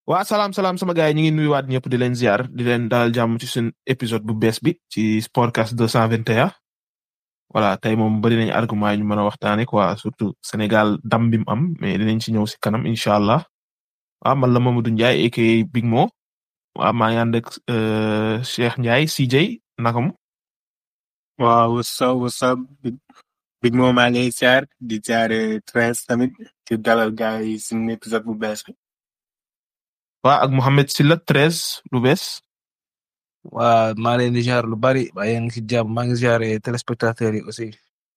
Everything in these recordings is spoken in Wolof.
waa salaam salaam sama gars yi ñu ngi nuyuwaat ñëpp di leen ziar di leen dalal jàmm ci seen épisode bu bees bi ci Sportcast 221 voilà tey moom bari nañ argument yi ñu mën a waxtaane quoi surtout Sénégal dam bi mu am mais dinañ ci ñëw si kanam incha allah waaw man la Mamadou Ndiaye aka Big Mo waaw maa ngi ànd ak Cheikh Ndiaye CJ naka mu. waaw what's up what's up Big Mo maa ngi ziar di ziar Tres tamit di dalal gars yi suñu épisode bu bees bi. waa ak Mohamed Silla treize lu bees. waa maa leen di ziar lu bari waaye yaa ngi si jàmm maa ngi ziar téléspectateurs yi aussi.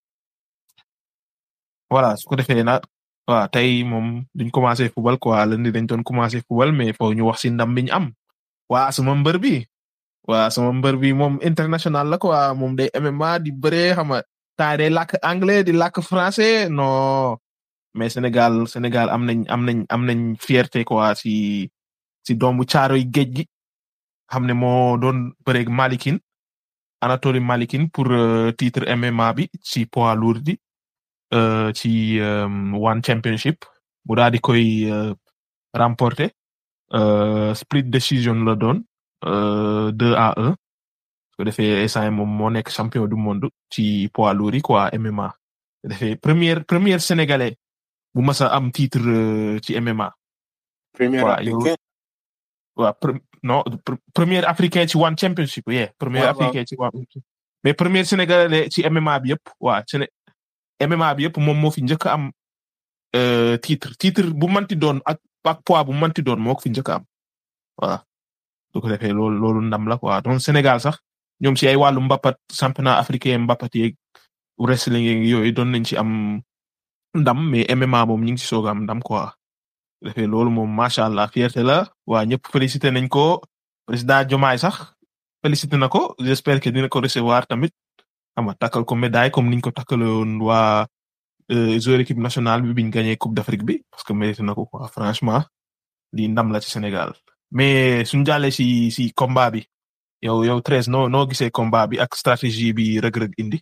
voilà su ko defee nag waaw tey moom duñ commencé football quoi lundi dañ doon commencé football mais foo ñu wax si ndam bi ñu am. waa sama mbër bi. waa sama mbër bi moom international la quoi moom day MMA di bëree xam nga temps day làkk anglais di làkk français non mais Sénégal Sénégal am nañ am nañ am nañ fierté quoi si. si doomu caaroy géej gi xam ne moo doon bëreeg Malikin Anatoly Malikin pour titre MMA bi ci poids lourd bi ci One Championship mu daal di koy remporter split decision la doon deux à un su ko defee instant moom moo nekk champion du monde ci poids lourd yi quoi MMA su defee première première sénégalais bu mas a am titre ci MMA. premier africain waaw non premier africain ci one championship yeah premier africain ci one mais premier sénégalais ci MMA bi yëpp waa Séné MMA bi yëpp moom moo fi njëkk a am titre titre bu manti doon ak ak poids bu manti doon moo ko fi njëkk a am voilà su ko defee loolu loolu ndam la quoi donc Sénégal sax ñoom si ay wàllu mbapat championnat africain mbapat yeeg wrestling yeeg yooyu doon nañ ci am ndam mais MMA moom ñu ngi ci soog a am ndam quoi. defee loolu moom macha allah fierté la waa ñëpp félicité nañ ko président Diomaye sax félicité na ko j'espère que dina ko recevoir tamit xam nga takkal ko médaille comme niñ ko takkaloon waa joueur équipe nationale bi biñ gagné coupe d'Afrique bi parce que mérité na ko quoi franchement lii ndam la ci Sénégal mais suñu jàllee si si combat bi yow yow treize noo noo gisee combat bi ak stratégie bi Reug Reug indi.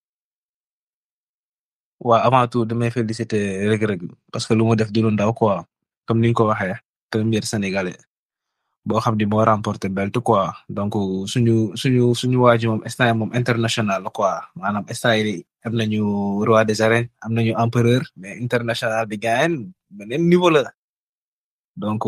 waa avant tout damay féliciter Reug Reug parce que lu mu def du lu ndaw quoi. comme ni nga ko waxee premier sénégalais boo xam ni moo remporté belt quoi donc suñu suñu suñu waa ji moom instant moom international la quoi maanaam instant yi am nañu roi des arènes am nañu empereur mais international bi gaayen beneen niveau la donc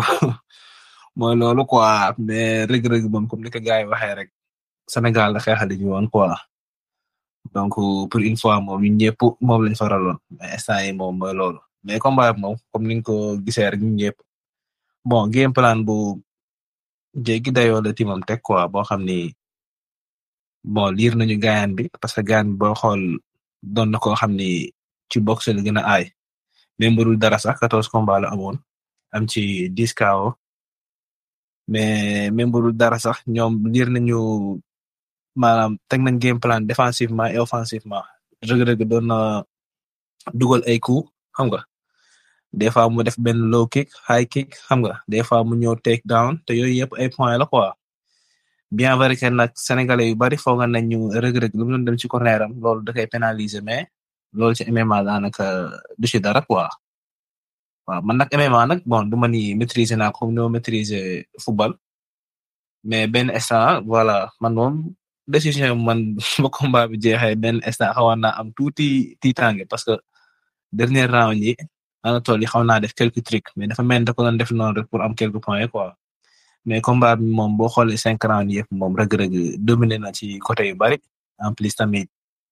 mooy loolu quoi mais Reug Reug moom comme ni ko gars yi waxee rek Sénégal la xeexali ñu woon quoi donc pour une fois moom ñun ñëpp moom lañ faraloon mais instant yi moom mooy loolu. mais combat moom comme ni nga ko gisee rek ñun ñëpp bon game plan bu jéggi dayoo la timam teg quoi boo xam ni bon liir nañu gaayan bi parce que gaayan bi boo xool doon na koo xam ni ci boxe la gën a aay même bu dul dara sax quatorze combat la amoon am ci dix KO mais même bu dul dara sax ñoom liir nañu maanaam teg nañ game plan défensivement et offensivement Reug Reug doon na dugal ay coups xam nga des fois mu def benn low kick high kick xam nga des fois mu ñëw take down te yooyu yëpp ay points la quoi bien vrai que nag sénégalais yu bari foog nañ ñu Reug Reug lu mu doon dem ci corner am loolu da koy pénaliser mais loolu ci MMA daanaka du ci dara quoi waaw man nag MMA nag bon du ma ni maîtriser naa comme ni ma maîtriser football mais benn instant voilà man moom décision man ba combat bi jeexee benn instant xawoon naa am tuuti tiitaange parce que dernier round yi Anatoly xaw naa def quelques trucs mais dafa mel ni da ko doon def noonu rek pour am quelques points quoi mais combat bi moom boo xoolee cinq rounds yëpp moom Reug Reug dominé na ci côté yu bari en plus tamit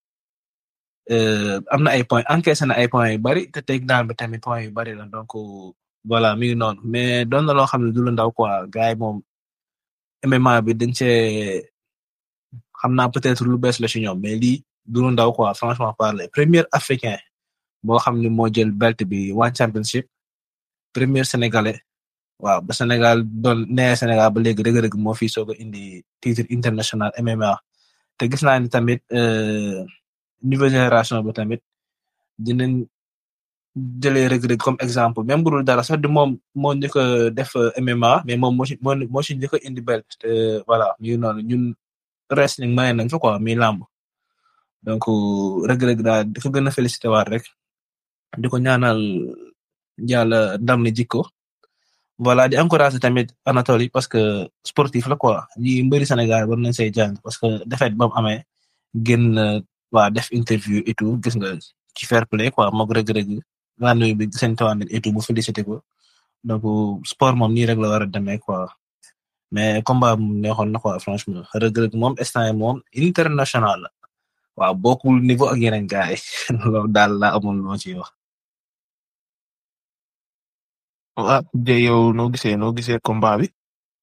am na ay points encaissé na ay points yu bari te take down bi tamit points yu bari la donc voilà mi ngi noonu mais doon na loo xam ne du lu ndaw quoi gars yi moom MMA bi dañ cee xam naa peut-être lu bees la ci ñoom mais lii du lu ndaw quoi franchement parler premier africain. boo xam ne moo jël belt bi one championship premier sénégalais waaw ba Sénégal doon nee Sénégal ba léegi Reug Reug moo fi soog a indi titre international MMA te gis naa ni tamit nouvelle génération bi tamit dinañ jëlee Reug Reug comme exemple même bu dul dara sax du moom moo njëkk a def MMA mais moom moo ci moo moo ci njëkk a indi belt te voilà ñu noonu ñun wrestling may nañ fa quoi mi làmb donc Reug Reug daal di ko gën a félicité waat rek di ko ñaanal yàlla ndam ni jikko voilà di encourager tamit Anatoly parce que sportif la quoi ñi mbëri Sénégal war nañ say jàng parce que défaite ba mu amee génn waa def interview et tout gis nga ci fair play quoi moog rëg-rëg laa bi seen tawaan et tout bu félicité ko donc sport moom nii rek la war a demee quoi mais combat mu neexoon na quoi franchement rëg-rëg moom instant yi moom international la waaw bokkul niveau ak yeneen gars yi loolu daal la amul loo ci wax. ah de yow noo gisee noo gisee combat bi.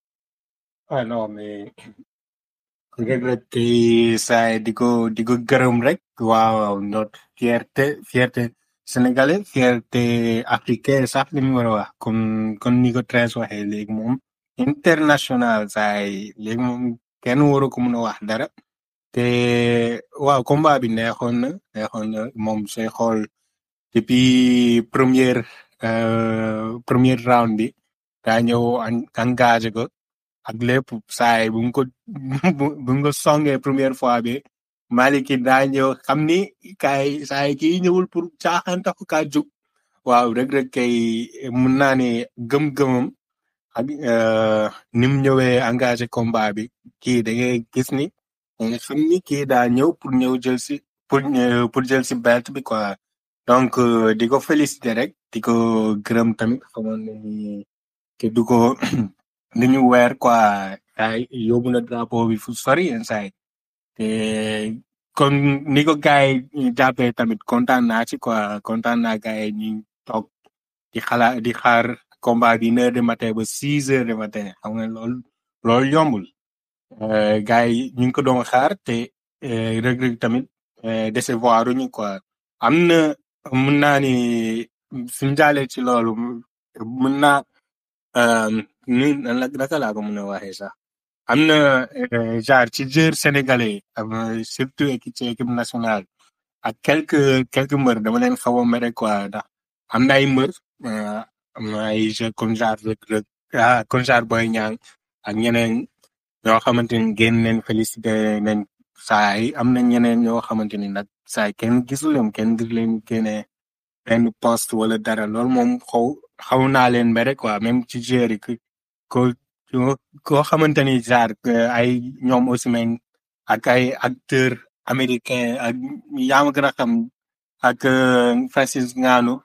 ah non mais Reug Reug kay saa di ko di ko gërëm rek waaw notre fierté fierté sénégalais fierté africain sax li mu war a wax comme comme ni ko Tres waxee léegi moom international saa yi léegi moom kenn waru ko mën a wax dara te waaw combat bi neexoon na neexoon na moom sooy xool depuis première premier round bi daa ñëw engagé ko ak lépp saa yi bu nga ko bu nga ko songee première fois bi Maliki daa ñëw xam ni kaay saa yi kii ñëwul pour caaxaan taxu kaa jóg waaw Reug Reug kay mun naa ne gëm-gëmam ak ni mu ñëwee engagé combat bi kii da ngay gis ni nga xam ni kii daa ñëw pour ñëw jël si pour pour jël si belt bi quoi donc di ko féliciter rek di ko gërëm tamit xamoon na ni ke du ko ni ñu weer quoi ay yóbbu na drapeau bi fu sori yenn saa yi te kon ni ko gars yi jàppee tamit kontaan naa ci quoi kontaan naa gars yi ñu toog di xalaat di xaar combat bi une heure de matin ba six heures de matin xam nga loolu loolu yombul gars yi ñu ngi ko doon xaar te Reug Reug tamit décevoir ñu quoi am na mun naa ni suñ jaalee ci loolu mun naa ni naka laa ko mën a waxee sax am na genre ci joueur sénégalais surtout équipe ci équipe nationale ak quelques quelques mbër dama leen xaw a mere quoi ndax am na ay mbër am na ay jeux comme genre Reug Reug ah comme genre Boy Niang ak ñeneen ñoo xamante ni génn leen félicité nañ saa yi am na ñeneen ñoo xamante ni nag saa yi kenn gisul leen kenn gis leen génne benn poste wala dara loolu moom xaw xaw naa leen mbere quoi même ci joueur yi ko koo xamante ni genre ay ñoom aussi men ak ay acteur américain ak yaa ma gën a xam ak Francis Ngannou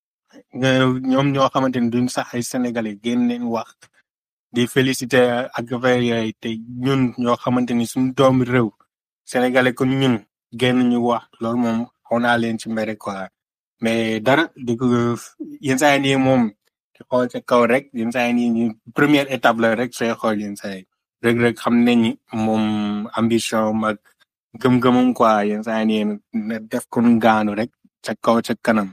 ñoom ñoo xamante ni duñ sax ay sénégalais génn leen wax di félicité ak affaire yooyu te ñun ñoo xamante ni suñu doomi réew sénégalais kon ñun génn ñu wax loolu moom xaw naa leen ci mbere quoi mais dara di ko yenn saa yi nii moom di xool ca kaw rek yenn saa yi nii première étape la rek sooy xool yenn saa yi Reug Reug xam nañ ni moom ambition mag gëm-gëmam quoi yenn saa yi nii na def ko gaanu rek ca kaw ca kanam.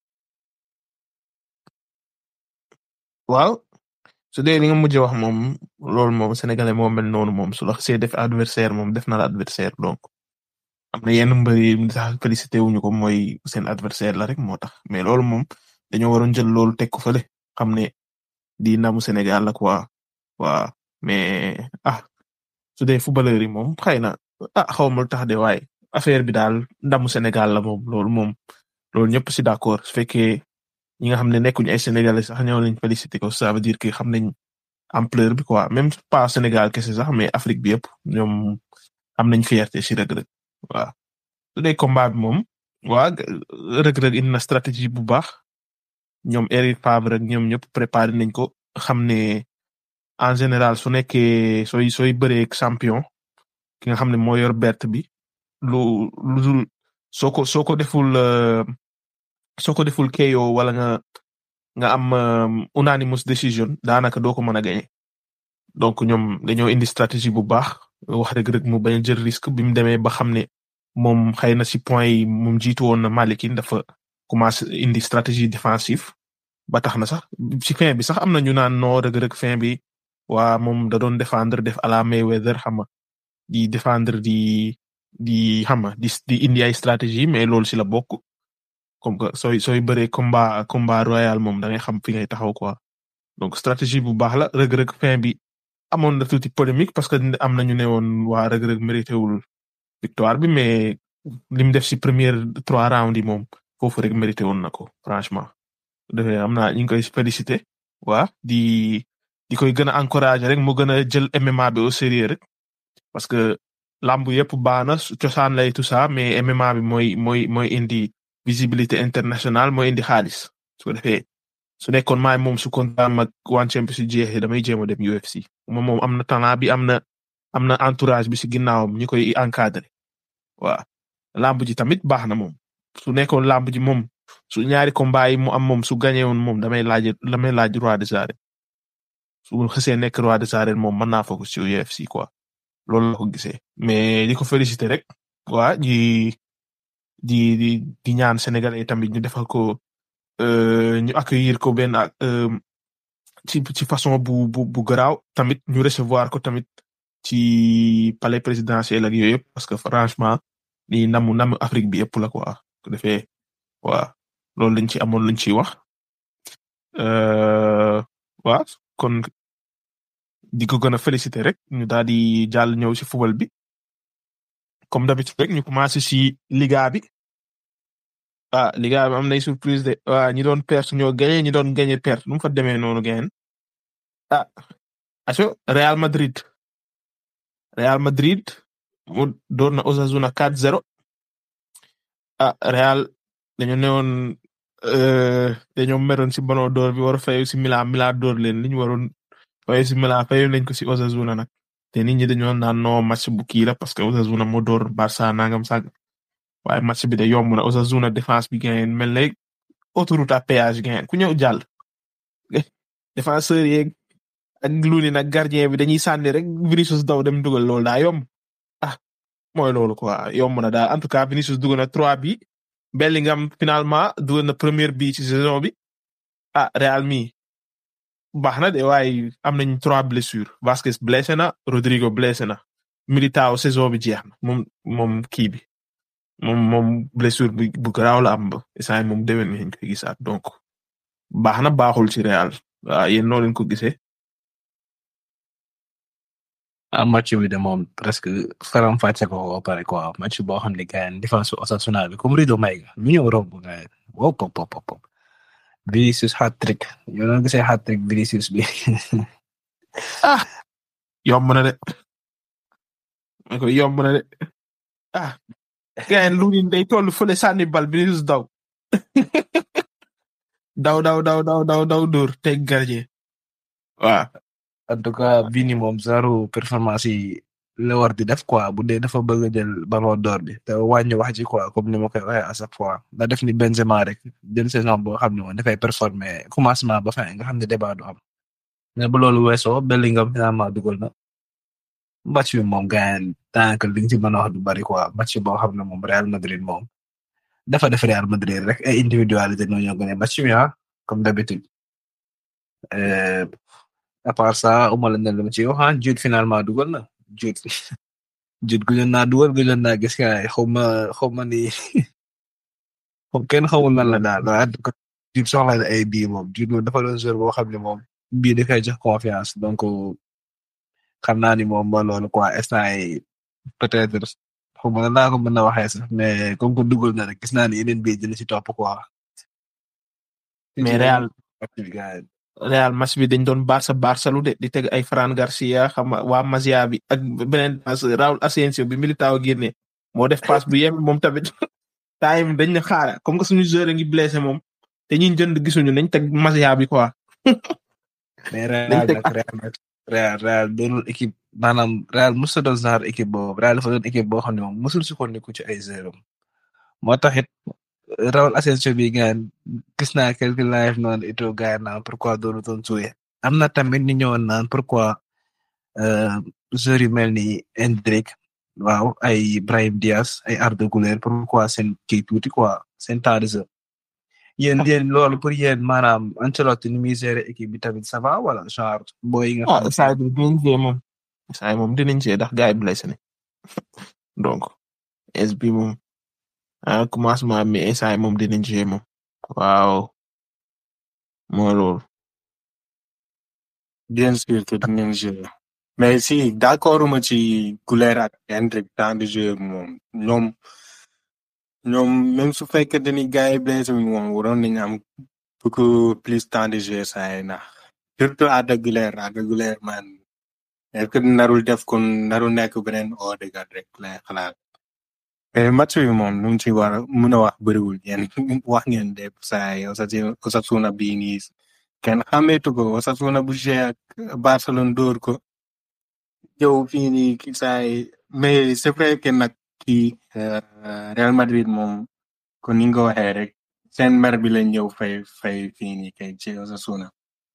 waaw su dee li nga mujj wax moom loolu moom sénégalais moo mel noonu moom su la xasee def adversaire moom def na la adversaire donc am na yenn mbër yi sax félicité wuñu ko mooy seen adversaire la rek moo tax mais loolu moom dañoo waroon jël loolu teg ko fële xam ne di ndamu Sénégal la quoi waa mais ah su dee footballeur yi moom xëy na ah xaw ma lu tax de waaye affaire bi daal ndamu Sénégal la moom loolu moom loolu ñëpp si d'accord su fekkee ñi nga xam ne nekkuñu ay sénégalais sax ñoo lañ félicité ko ça veut dire que xam nañ ampleur bi quoi même pas Sénégal kese sax mais Afrique bi yëpp ñoom am nañ fierté si Reug Reug waaw su dee combat bi moom waa Reug Reug indi na stratégie bu baax ñoom Eric Favre ak ñoom ñëpp préparé nañ ko xam ne en général su nekkee sooy sooy bëree champion ki nga xam ne moo yor bert bi lu lu dul soo ko soo ko deful soo ko deful KO wala nga nga am unanimous decision daanaka doo ko mën a gagné donc ñoom dañoo indi stratégie bu baax wax Reug Reug mu bañ a jël risque bi mu demee ba xam ne moom xëy na si point yi moom jiitu woon na Malikin dafa commencé indi stratégie défensive ba tax na sax ci fin bi sax am na ñu naan noo Reug Reug fin bi waa moom da doon défendre def à la Mayweather xam nga di défendre di di xam nga di di indi ay stratégie mais loolu si la bokk comme que sooy sooy bëree combat combat royal moom da ngay xam fi ngay taxaw quoi donc stratégie bu baax la Reug Reug fin bi amoon na tuuti polémique parce que am na ñu ne woon waa Reug Reug mérité wul victoire bi mais li mu def si première trois rounds yi moom foofu rek mérité woon na ko franchement defee am naa ñu ngi koy félicité waa di di koy gën a encourager rek mu gën a jël MMA bi au sérieux rek parce que lamb yëpp baax na cosaan lay tout ça mais MMA bi mooy mooy mooy indi visibilité internationale mooy indi xaalis su ko defee su nekkoon maay moom su kontaan mag one championship si jeexee damay jéem a dem UFC moom moom am na talent bi am na am na entourage bi si ginnaawam ñu koy encadrer waaw lamb ji tamit baax na moom su nekkoon lamb ji moom su ñaari combat yi mu am moom su gagné woon moom damay laaj damay laaj roi des arènes su xësee nekk roi des arènes moom mën naa focus ci UFC quoi loolu la ko gisee mais di ko féliciter rek waa di di di di ñaan sénégalais tamit ñu defal ko ñu accueillir ko benn ci ci façon bu bu bu garaaw tamit ñu recevoir ko tamit ci palais présidentiel ak yooyu yëpp parce que franchement ni namu namu Afrique bi yëpp la quoi ko defee waa loolu lañ ci amoon lañ ciy wax waa kon di ko gën a féliciter rek ñu daal di jàll ñëw ci football bi comme d'habitude rek ñu commencé ci liga bi ah liga bi am nay surprise de waa ñi doon perte ñoo gagné ñi doon gagné perte nu mu fa demee noonu gain ah aso Real Madrid Real Madrid mu door na Osasuna 4-0 ah Real dañu newoon dañoo meroon ci Ballon d'Or bi war a fayu ci Milan Milan door leen li ñu waroon fayu ci Milan fayu nañ ko ci Osasuna nag te nit ñi dañoo naan no match bu kii la parce que Osasuna moo door Barça nangam sàgg waaye match bi de yomb na Osasuna défense bi gain mel na autoroute à péage gain ku ñëw jàll défenseur yeeg ak luni nag gardien bi dañuy sànni rek Vinicius daw dem dugal loolu daa yomb ah mooy loolu quoi yomb na daal en tout cas Vinicius dugal na trois bi Bellingham finalement dugal na première bi ci saison bi ah Real mi baax na de waaye am nañ trois blessures Vasquez blessé na Rodrigo blessé na Militao saison bi jeex na moom moom kii bi moom moom blessure bu bu garaaw la am ba instant moom déwén nañ koy gisaat donc baax na baaxul ci Real waaw yéen noo leen ko gisee. ah match bi de moom presque faram fàcce ko ba pare quoi match boo xam ne gars yi défense Osasuna bi comme Rido Maïga lu ñëw romb gars yi wow pop pop pop Vinicius hat-trick yow noo gisee hat-trick Vinicius bi ah yomb na de ma ko yomb na de ah gars yi lu ñu day toll fële sànni bal Vinicius daw daw daw daw daw daw daw dóor teg gardien waaw en tout cas Vini moom zéro performance yi la war di def quoi bu dee dafa bëgg a jël ballon d'or bi te wàññi wax ji quoi comme ni ma koy waxee à chaque fois da def ni Benzema rek jël saison boo xam ne moom dafay performer commencement ba fin nga xam ne débat du am mais bu loolu weesoo Bellingham finalement dugal na match bi moom gaañ tant que li nga ci mën a wax du bari quoi match boo xam ne moom Real Madrid moom dafa def Real Madrid rek ay individualité ñoo ñoo gën a match bi ah comme d'habitude à part ça uma la ne lu ma ci wax ah Jude finalement dugal na Jude Jude gëjoon naa dugal gëjoon naa gis nga xaw ma xaw ma ni moom kenn xamul lan la daal waaye Jude soxla na ay bii moom Jude moom dafa doon joueur boo xam ne moom bii dafay jox confiance donc xam naa ni moom mooy loolu quoi instant yi peut-être xaw ma naa ko mën a waxee sax mais comme que dugal na rek gis naa ni yeneen bii dina ci topp quoi. mais Real Real match bi dañ doon Barça Barça lu de di teg ay Fran Garcia xam nga waa Masia bi ak beneen passe Raúl Asensio bi Militao génne moo def passe bu yem moom tamit time dañ ne xaara comme que suñu joueur ngi blessé moom te ñi jënd gisuñu nañ teg Masia bi quoi. mais Real nag Real Real Real doonul équipe maanaam Real musul doon genre équipe boobu Real dafa doon équipe boo xam ne moom musul sukkandiku ci ay zéro moo taxit Raúl Asensio bi gaan gis naa quelque live noonu ito gaan naan pourquoi doonu doon jouer am na tamit ñu ñëwoon naan pourquoi joueurs yu mel ni Endrick waaw ay Brahim Diaz ay Arda Güler pourquoi seen kii tuuti quoi seen temps de jeu yéen yéen loolu pour yéen maanaam Ancelotti ni muy gérer équipe bi tamit ça va wala genre booy nga ah saa yi dinañ jee moom saa yi moom dinañ jee ndax gars yi blessé ne donc es bi moom ah commencement mi instant yi moom dinañ jee moom waaw moo loolu bien sûr que dinañ jouer mais si d'accord ma ci Güler ak Endrick temps de jeu moom ñoom ñoom même su fekkee ni gars yi blessé moom waroon nañu am beaucoup plus temps de jeu saa yi ndax surtout Arda Güler Arda Güler man est-ce que narul def kon narul nekk beneen Odegaard rek lay xalaat mais match bi moom lu mu ci war a mën a wax bëriwul yéen wax ngeen de saa yi Osasuna bii nii kenn xàmmeetu ko Osasuna bu joué ak Barcelone dóor ko yow fii nii ki saa yi mais c'est vrai que nag kii Real Madrid moom kon ni nga ko waxee rek seen mer bi lañ ñëw fay fay fii nii kay ci Osasuna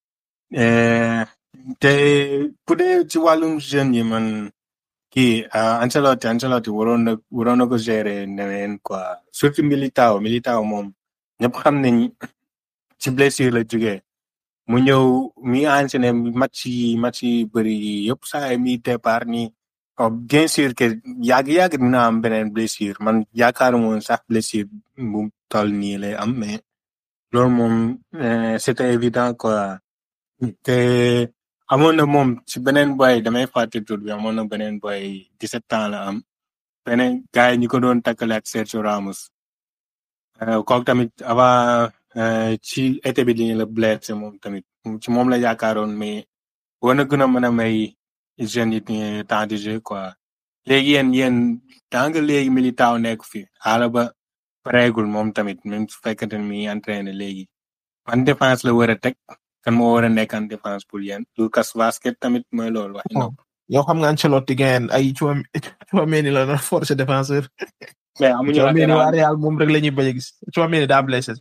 te bu dee ci wàllum jeune yi man kii Ancelotti Ancelotti waroon na waroon na ko gérer neween quoi surtout Militao Militao moom ñëpp xam nañ ci blessure la jógee mu ñëw mi enchaîné match yi match yi bëri yi yëpp saa mi départ nii oh bien sûr que yàgg yàgg dina am beneen blessure man yaakaaruma woon sax blessure bu toll nii lay am mais loolu moom c'était évident quoi te amoon na moom ci beneen boy damay fàtte tur bi amoon na beneen boy 17 ans la am beneen gars yi ñu ko doon takkale ak Sergio Ramos kooku tamit avant ci été bi dañu la blessé moom tamit ci moom la yaakaaroon mais war na gën a mën a may jeunes yi temps de jeu quoi léegi yéen yéen tant que léegi Militao nekk fi xaala ba pareegul moom tamit même su fekkente ne mi entraîné léegi man défense la war a teg kan moo war a nekk en défense pour yéen Lucas Vazquez tamit mooy loolu waxi nopp yow xam nga Ancelotti ngeen ay Tchouaméni la na force défenseur mais amuñu Tchouaméni waa Real moom rek la ñuy bañ a gis Tchouaméni daa blessé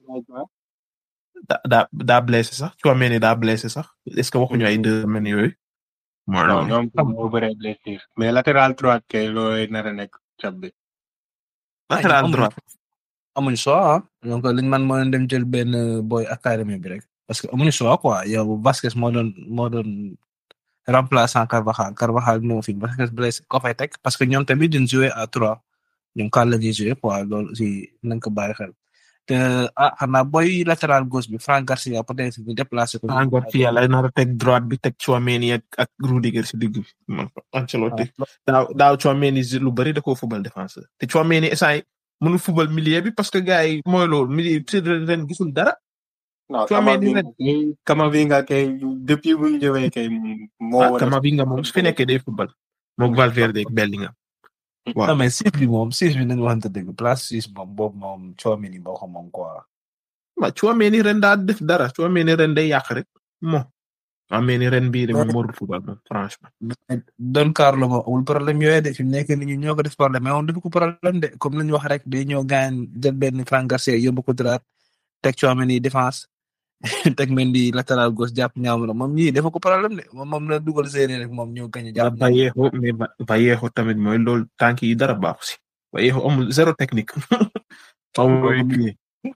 daa daa blessé sax Tchouaméni daa blessé sax est-ce que waxuñu ay deux semaines yooyu mooy non loolu ñoom moo bëree blessure mais latéral droite kay loolu nar a nekk cap bi latéral droit amuñu choix ah donc liñ man moo leen dem jël benn boy académie bi rek parce que amuñu choix quoi yow Vasquez moo doon moo doon remplaçant Carvajal Carvajal moo fi Vasquez blessé ko fay teg parce que ñoom tamit duñ jouer à trois ñoom kan la ñuy jouer quoi loolu aussi nañ ko bàyyi xel te ah xanaa boy latéral gauche bi Franck Garcia peut-être ñu déplacé ko. encore fii yàlla nar a teg droite bi teg Tchouaméni ak ak Rudiger si digg bi man Ancelotti daaw daaw Tchouaméni lu bari da koo fubal défenseur te Tchouaméni essay mënul fubal milieu bi parce que gars yi mooy loolu milieu bi ren gisul dara. non Tchouaméni Camavinga kay depuis bu ñu ñëwee kay moo ah war a Camavinga moom su fi nekkee day fubal moom Valverde ak Bellingham waaw non mais six bi moom six bi nañu waxante dëgg place six moom boobu moom Tchouaméni boo ko moom quoi. ma Tchouaméni ren daa def dara Tchouaméni ren day yàq rek mo Tchouaméni ren bii de moom warul fubal moom franchement. Don Carlo moom amul problème yooyu de fi mu nekk nii ñun ñoo ko def problème mais moom dafa ko problème de comme la ñu wax rek day ñëw gaañ jël benn Franck Garcia yóbbu ko droite teg Tchouaméni défense teg Mendy latéral gauche jàpp ñaam la moom ñii dafa ko problème de moom moom la dugal séeréer rek moom ñëw gañ a jàpp ñaam Vallejo mais Ba- Vallejo tamit mooy loolu tànk yi dara baaxu si Vallejo amul zéro technique. amul pied.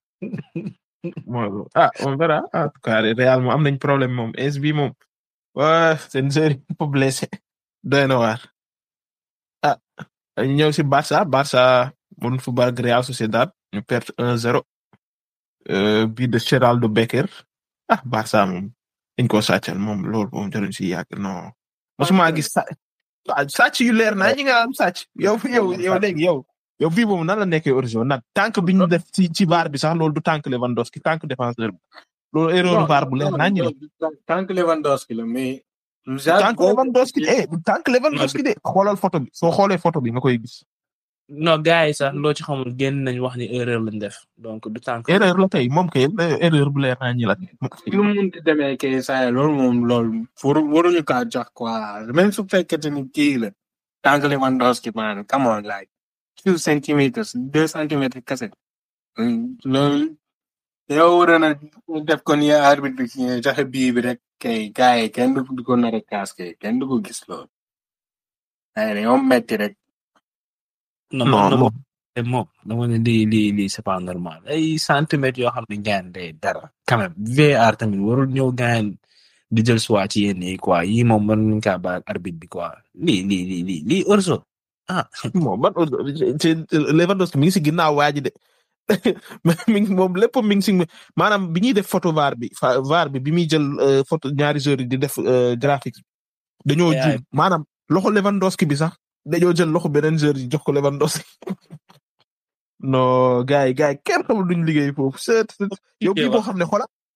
mooy loolu ah on verra ah en tout cas Real moom am nañ problème moom es bi moom waa seen série po blessé doy na waar ah ñu ñëw si Barça Barça mun football ak Real Sociedad ñu perte 1-0 euh, bii de Geraldo Becker ah Barça moom dañ ko sàccal moom loolu moom jaruñ si yàgg non mosuma gis sa ah sàcc yu leer naa ñi nga am sàcc yow yow yow léegi yow yow bii moom nan la nekkee origine nag tànk bi ñu def ci ci VAR bi sax loolu du tànk Lewandowski tànk défenseur bi loolu erreur VAR bu leer naa ñu la tant que Lewandowski la mais. tànk Lewandowski eh du tànk Lewandowski de xoolal photo bi soo xoolee photo bi nga koy gis non gars yi sax loo ci xamul génn nañ wax ni erreur lañ def donc du tànk erreur la tey moom kay erreur bu leer naa ñu la lu mu munti demee kay saa loolu moom loolu waru waruñu kaa jox quoi même su fekkee ni kii la tant que Lewandowski man come on like two centimeters deux centimètres kese loolu yow waroon a def ko ni arbitre bi kii joxe bii bi rek kay gars yi kenn du ko nar a kaas kay kenn du ko gis loolu ay dañoo metti rek non non non moom moom dama ne lii lii lii c'est pas normal ay centimètres yoo xam ne gaan day dara quand même VAR tamit warul ñëw gaan di jël soit ci yenn yi quoi yii moom mën nañu kaa baal arbitre bi quoi lii lii lii lii lii orso ah moom man ci Lewandowski mi ngi si ginnaaw waa ji de mi ngi moom lépp mi ngi si maanaam bi ñuy def photo VAR bi fa VAR bi bi muy jël euh, photo ñaari joueurs yi di def euh, graphique dañoo Yeah. juum maanaam loxo Lewandowski bi sax dañoo jël loxo beneen joueur yi jox ko Lewandowski non gars yi gars yi kenn xamul duñ liggéey foofu c'est yow bii boo xam ne xola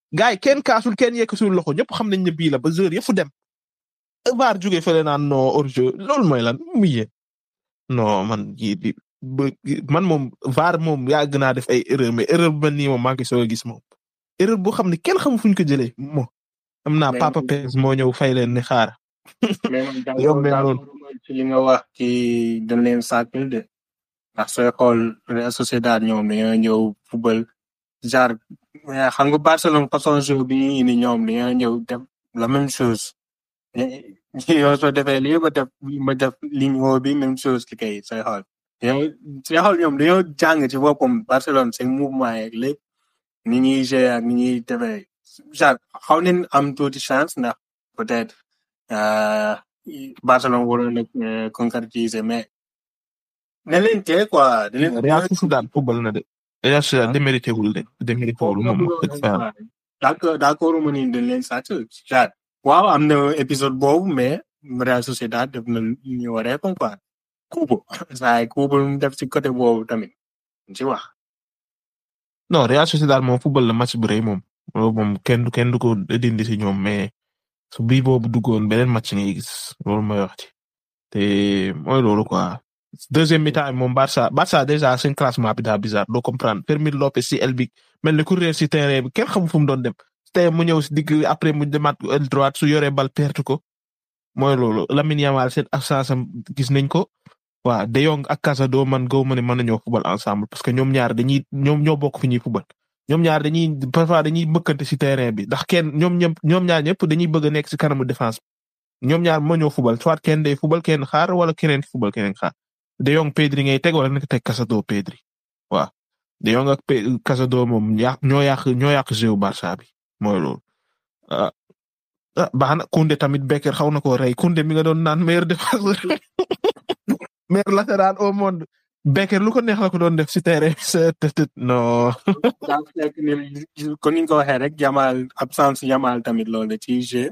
gars yi kenn kaasul kenn yekkasul loxo ñëpp xam nañ ne bii la ba joueur yëpp dem VAR jógee fële naan non hors-jeu loolu mooy lan muy yee non man yii di ba man moom VAR moom yàgg naa def ay erreur mais erreur bu mel nii moom maa ngi soog a gis moom erreur boo xam ne kenn xamul fu ñu ko jëlee mo am naa Mais- Papa Perez moo ñëw fay leen ne xaar mais man d'accord Yombee noonu. d'accord ci li nga wax ci dañ leen sàkkal de ndax sooy xool Real Sociedad ñoom dañoo ñëw football genre mais xam nga Barcelone façon jeu bi ñu indi ñoom dañoo ñëw def la même chose yow soo defee lii ma def ma def ligne woo bi même chose li kay sooy xool yow sooy xool ñoom dañoo jàng ci boppam Barcelone seen mouvement yeeg lépp ni ñuy jouer ak ni ñuy defee genre xaw nañ am tuuti chance ndax peut-être euh, Barcelone waroon na euh, concrétiser mais ne leen tee quoi. da leen Real Sociedad football na de Real Sociedad Ah. démérité wul de démérité wul moom wax dëgg fa yàlla. d'accord d'accord ma ni dañ leen sàcc genre waaw am na épisode boobu mais Real Sociedad def na lu ñu waree quoi kuubu saa yi kuubu lu mu def ci côté boobu tamit ci wax. non Real Sociedad moom football la match bu rëy moom loolu moom kenn du kenn du ko dindi si ñoom mais su bii boobu duggoon beneen match ngay gis loolu mooy wax ci te mooy loolu quoi deuxième mi-temps moom Barça Barça déjà seen classement bi daa bizarre doo comprendre Fermín López si el bi mel ni ku réer si terrain bi kenn xamul fu mu doon dem tey mu ñëw si digg après mu demaat aile droite su yoree bal perte ko mooy loolu Lamine Yamal seen absence am gis nañ ko waaw De Jong ak Casado man gaw ma ne mën nañoo football ensemble parce que ñoom ñaar dañuy ñoom ñoo bokk fi ñuy football ñoom ñaar dañuy parfois dañuy bëkkante si terrain bi ndax kenn ñoom ñëpp ñoom ñaar ñëpp dañuy bëgg a nekk si kanamu défense ñoom ñaar moo ñoo football soit kenn day football kenn xaar wala keneen football keneen xaar De Jong Pedri ngay teg wala nga teg Casado Pedri waaw De Jong ak Pe- Casado moom yàq ñoo yàq ñoo yàq jeu Barça bi mooy loolu ah ah baax na Koundé tamit Becker xaw na koo rey Koundé mi nga doon naan meilleur défenseur meilleur latéral au monde Becker lu ko neex la ko doon def si terrain c'est peut-être non daa fekk ni kon ni ñu ko waxee rek Yamal absence Yamal tamit loolu la ci jeu.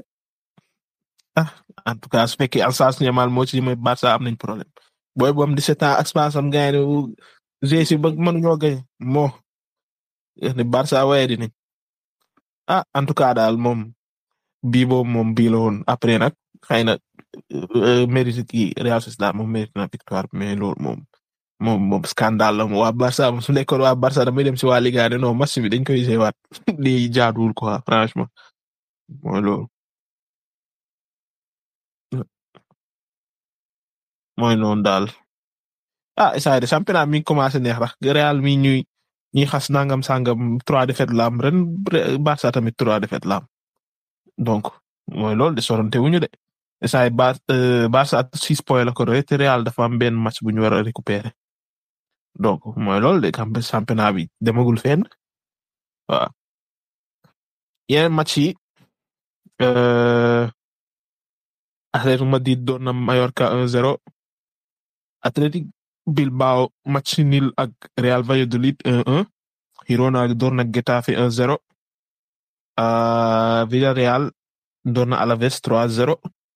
en tout cas su fekkee Alsace Yamal moo ci mooy Barça am nañ problème booy bu am 17 ans ak space am gars yi ne si ba mënuñoo gañ moo ne Barça waaye dinañ ah en tout cas daal moom bii boobu moom bii la woon après nag xëy na euh, mérite kii Real Sociedad moom mérite na victoire mais loolu moom moom moom scandale la moom waa Barça moom su nekkoon waa Barça damay dem si waa Liga de non match bi dañ koy jéewaat lii jaaduwul quoi franchement mooy loolu. mooy noonu daal ah essai de championnat mi ngi commencé neex rax Real mi ñuy ñuy xas nangam sangam trois défaites la am ren Barça tamit trois défaites la am donc mooy loolu de sorante wuñu de essai Bar Barça six points la ko roy te Real dafa am benn match bu ñu war a récupérer donc mooy loolu de camp championnat bi demagul fenn waaw yeneen match yi euh, Atlético Madrid doon na Mallorca 1-0 Athletic Bilbao match nul ak Real Valladolid 1-1 Girona door na Getafe 1-0 uh, Villarreal door na Alaves 3-0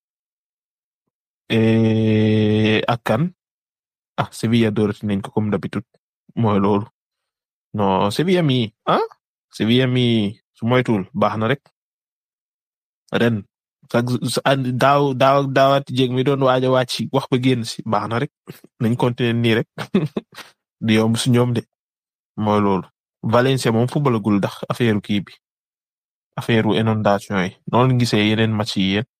et ak kan ah Sevilla doorati nañ ko comme d'habitude mooy loolu non Sevilla mi ah Sevilla mi su moytuwul baax na rek ren sax daaw daaw daawati jéeg mi doon waaj a wàcc wax ba génn si baax na rek nañ continuer nii rek di yomb si ñoom de mooy loolu Valencia moom footballagul ndax affaire kii bi affaire inondation yi noonu gisee yeneen match yi yéen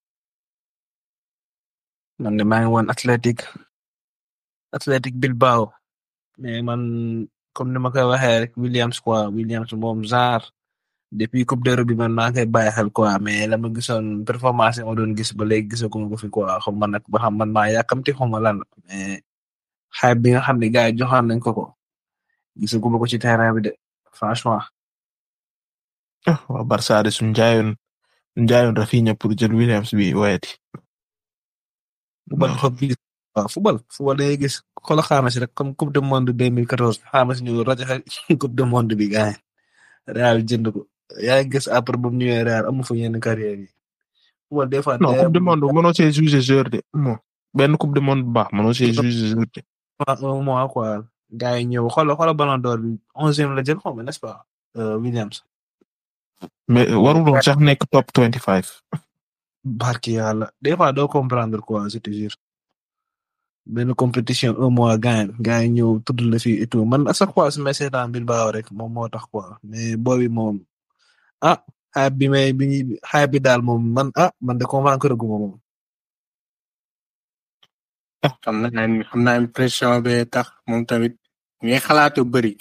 man de maa ngi woon Athletic Athletic Bilbao mais man comme ni ma koy waxee rek Williams quoi Williams moom genre depuis coupe d'Europe bi man maa ngi koy bàyyi xel quoi mais la ma gisoon performance yi ma doon gis ba léegi gisaguma ko fi quoi xam man nag ba xam man maa yàkkamti xaw ma lan la mais xayma bi nga xam ne gars yi joxoon nañ ko ko gisaguma ko ci terrain bi de franchement. ah waa Barça de suñu jaayoon suñu jaayoon Rafinha pour jël Williams bi wayati. football dafa gis waaw football football day gis xoolal xaaral rek comme coupe du monde 2014 xaaral ñu rajo coupe du monde bi gars Real jënd ko yaa ngi gis après bu mu ñëwee Real amu fa yenn carrière yi. football des fois. non coupe du monde mënoo see juger joueur de bon benn coupe du monde bu baax mënoo see juger joueur de. un mois quoi gars yi ñëw xoolal xoolal ballon d'or bi onzième la jël xaw ma n'est-ce pas Williams. mais warul woon sax nekk top 25. barki yàlla des fois doo comprendre quoi je te jure benn compétition un mois gain gain ñëw tudd la fii et tout man à chaque fois su ma seetaan Bilbao rek moom moo tax quoi mais boobi moom ah hype bi may bi hype bi daal moom man ah man de convaincre gu ma moom. xam naa ne xam naa impression be tax moom tamit ngay xalaatu bëri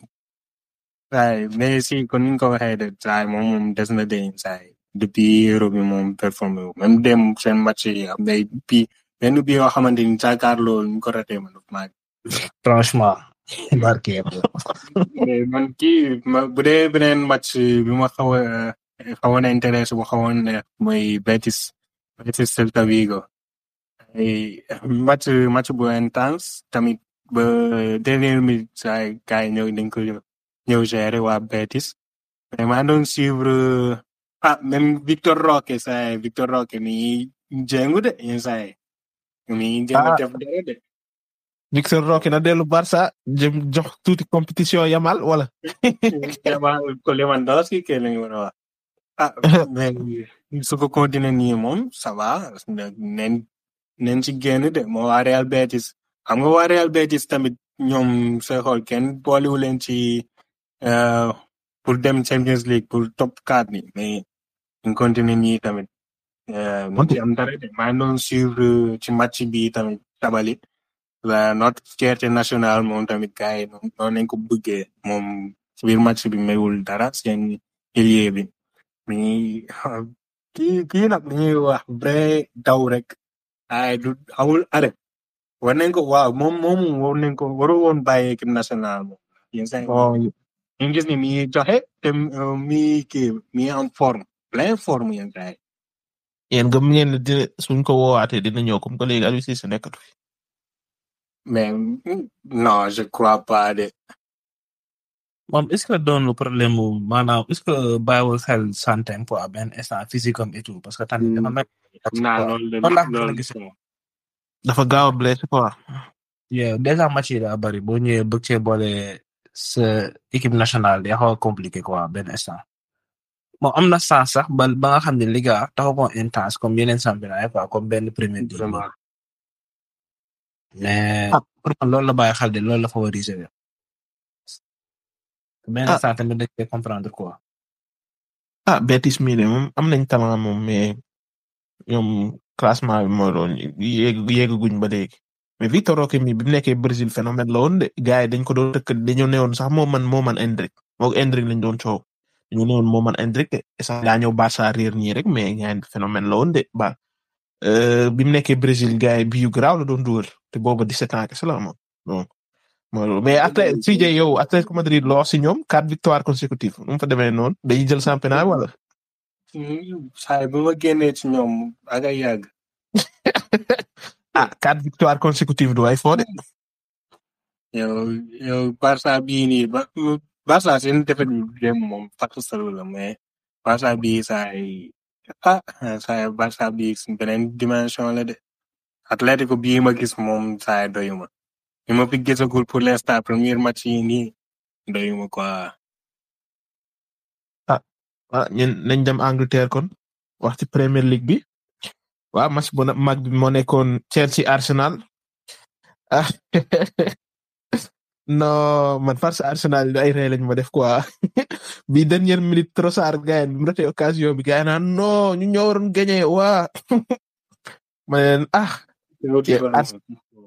saay mais si kon ni nga ko waxee de saay moom moom des na de saay depuis euro bi moom performé wu même dem seen match yi am day bi benn bi yoo xamante ni jàkkaarloo ñu ko raté man maa franchement barki yàlla. mais man kii ma bu dee beneen match bi ma xaw a xawoon a intéressé bu xawoon ne mooy Betis Betis Celta Vigo ay match match bu intense tamit ba dernière minute saa gars yi ñëw dañ ko ñëw gérer waa Betis mais maa doon suivre ah même Victor Roque saa Victor Roque mi jéngu de yenn saa yi mi jéngu def dara de Victor Roque na dellu Barça jëm jox tuuti compétition yamal wala. yamal ko Lewandowski ke lañu war a wax ah mais su ko continuer nii moom ça va nen nen ci génn de moo waa Real Betis xam nga waa Real Betis tamit ñoom sooy xool kenn boolewu leen ci pour dem Champions League pour top 4 ni mais ñu continuer nii tamit mu ci am dara de maa ngi doon suivre ci match bi tamit tabali la notre fierté nationale moom tamit gars yi noonu nañ ko bëggee moom ci biir match bi mayul dara seen ailier bi mi kii kii nag li ñuy wax vrai daw rek ay du amul arrêt war nañ ko waaw moom moom war nañ ko waru woon bàyyi équipe nationale moom yéen say ñu gis ni mi joxe te mi kii mi en forme plein forme yéen say yéen gëm ngeen ne dina suñ ko woowaatee dina ñëw comme que léegi Aliou Cissé nekkatu fi mais non je crois pas de moom est-ce que doon lu problème mu maanaam est-ce que bàyyiwul xel santé quoi benn instant physique am et tout parce que tamit dafa mel. naa loolu de loolu laa loolu gis. dafa gaaw a blessé quoi. yeah déjà match yi daa bari boo ñëwee bëgg cee boole sa équipe nationale day xaw a compliqué quoi benn instant. bon am na sens sax ba ba nga xam ne Liga taxaw ko intense comme yeneen championnat yi quoi comme benn premier ligue vraiment mais pour man loolu la bàyyi xel de loolu la favoriser. benn Ah. instant tamit dañ koy comprendre quoi. ah Betis mii de moom am nañ talent moom mais ñoom classement bi moo doon yéeg yéegaguñ ba léegi mais Victor Roque mi bi mu nekkee Brésil phénomène la woon de gars yi dañ ko doon tëkk dañoo newoon sax moo man moo man Endrick moo Endrick lañ doon coow dañoo newoon moo man Endrick de sax daa ñëw Barça réer nii rek mais gars yi phénomène la woon de ba euh, bi mu nekkee Brésil gars yi bii yu garaaw la doon dugal te booba 17 ans kese la amoon donc mooy loolu mais après CJ yow Atlético Madrid loo si ñoom quatre victoires consécutives nu mu fa demee noonu dañuy jël championnat wala. saay bu ma génnee ci ñoom ak ay yàgg ah quatre victoires consécutives du ay foo de. yow yow Barça bii nii ba Barça seen defet bi dem moom fàttu salu la mais Barça bii saay ah saay Barça bii si beneen dimension la de Atlético bii ma gis moom saay doyuma li ma fi gisagul pour l'instant premier match yi nii doyuma quoi ah ñun nañ dem Angleterre kon wax ci Premier League bi waaw match bu na- mag bi moo nekkoon Chelsea Arsenal ah non man farce Arsenal yi ay ree lañ ma def quoi bi dernière minute Trossard gars yi bi mu ratee occasion bi gars yi naan non ñu ñoo waroon gagné waa ma ne leen ah Ars-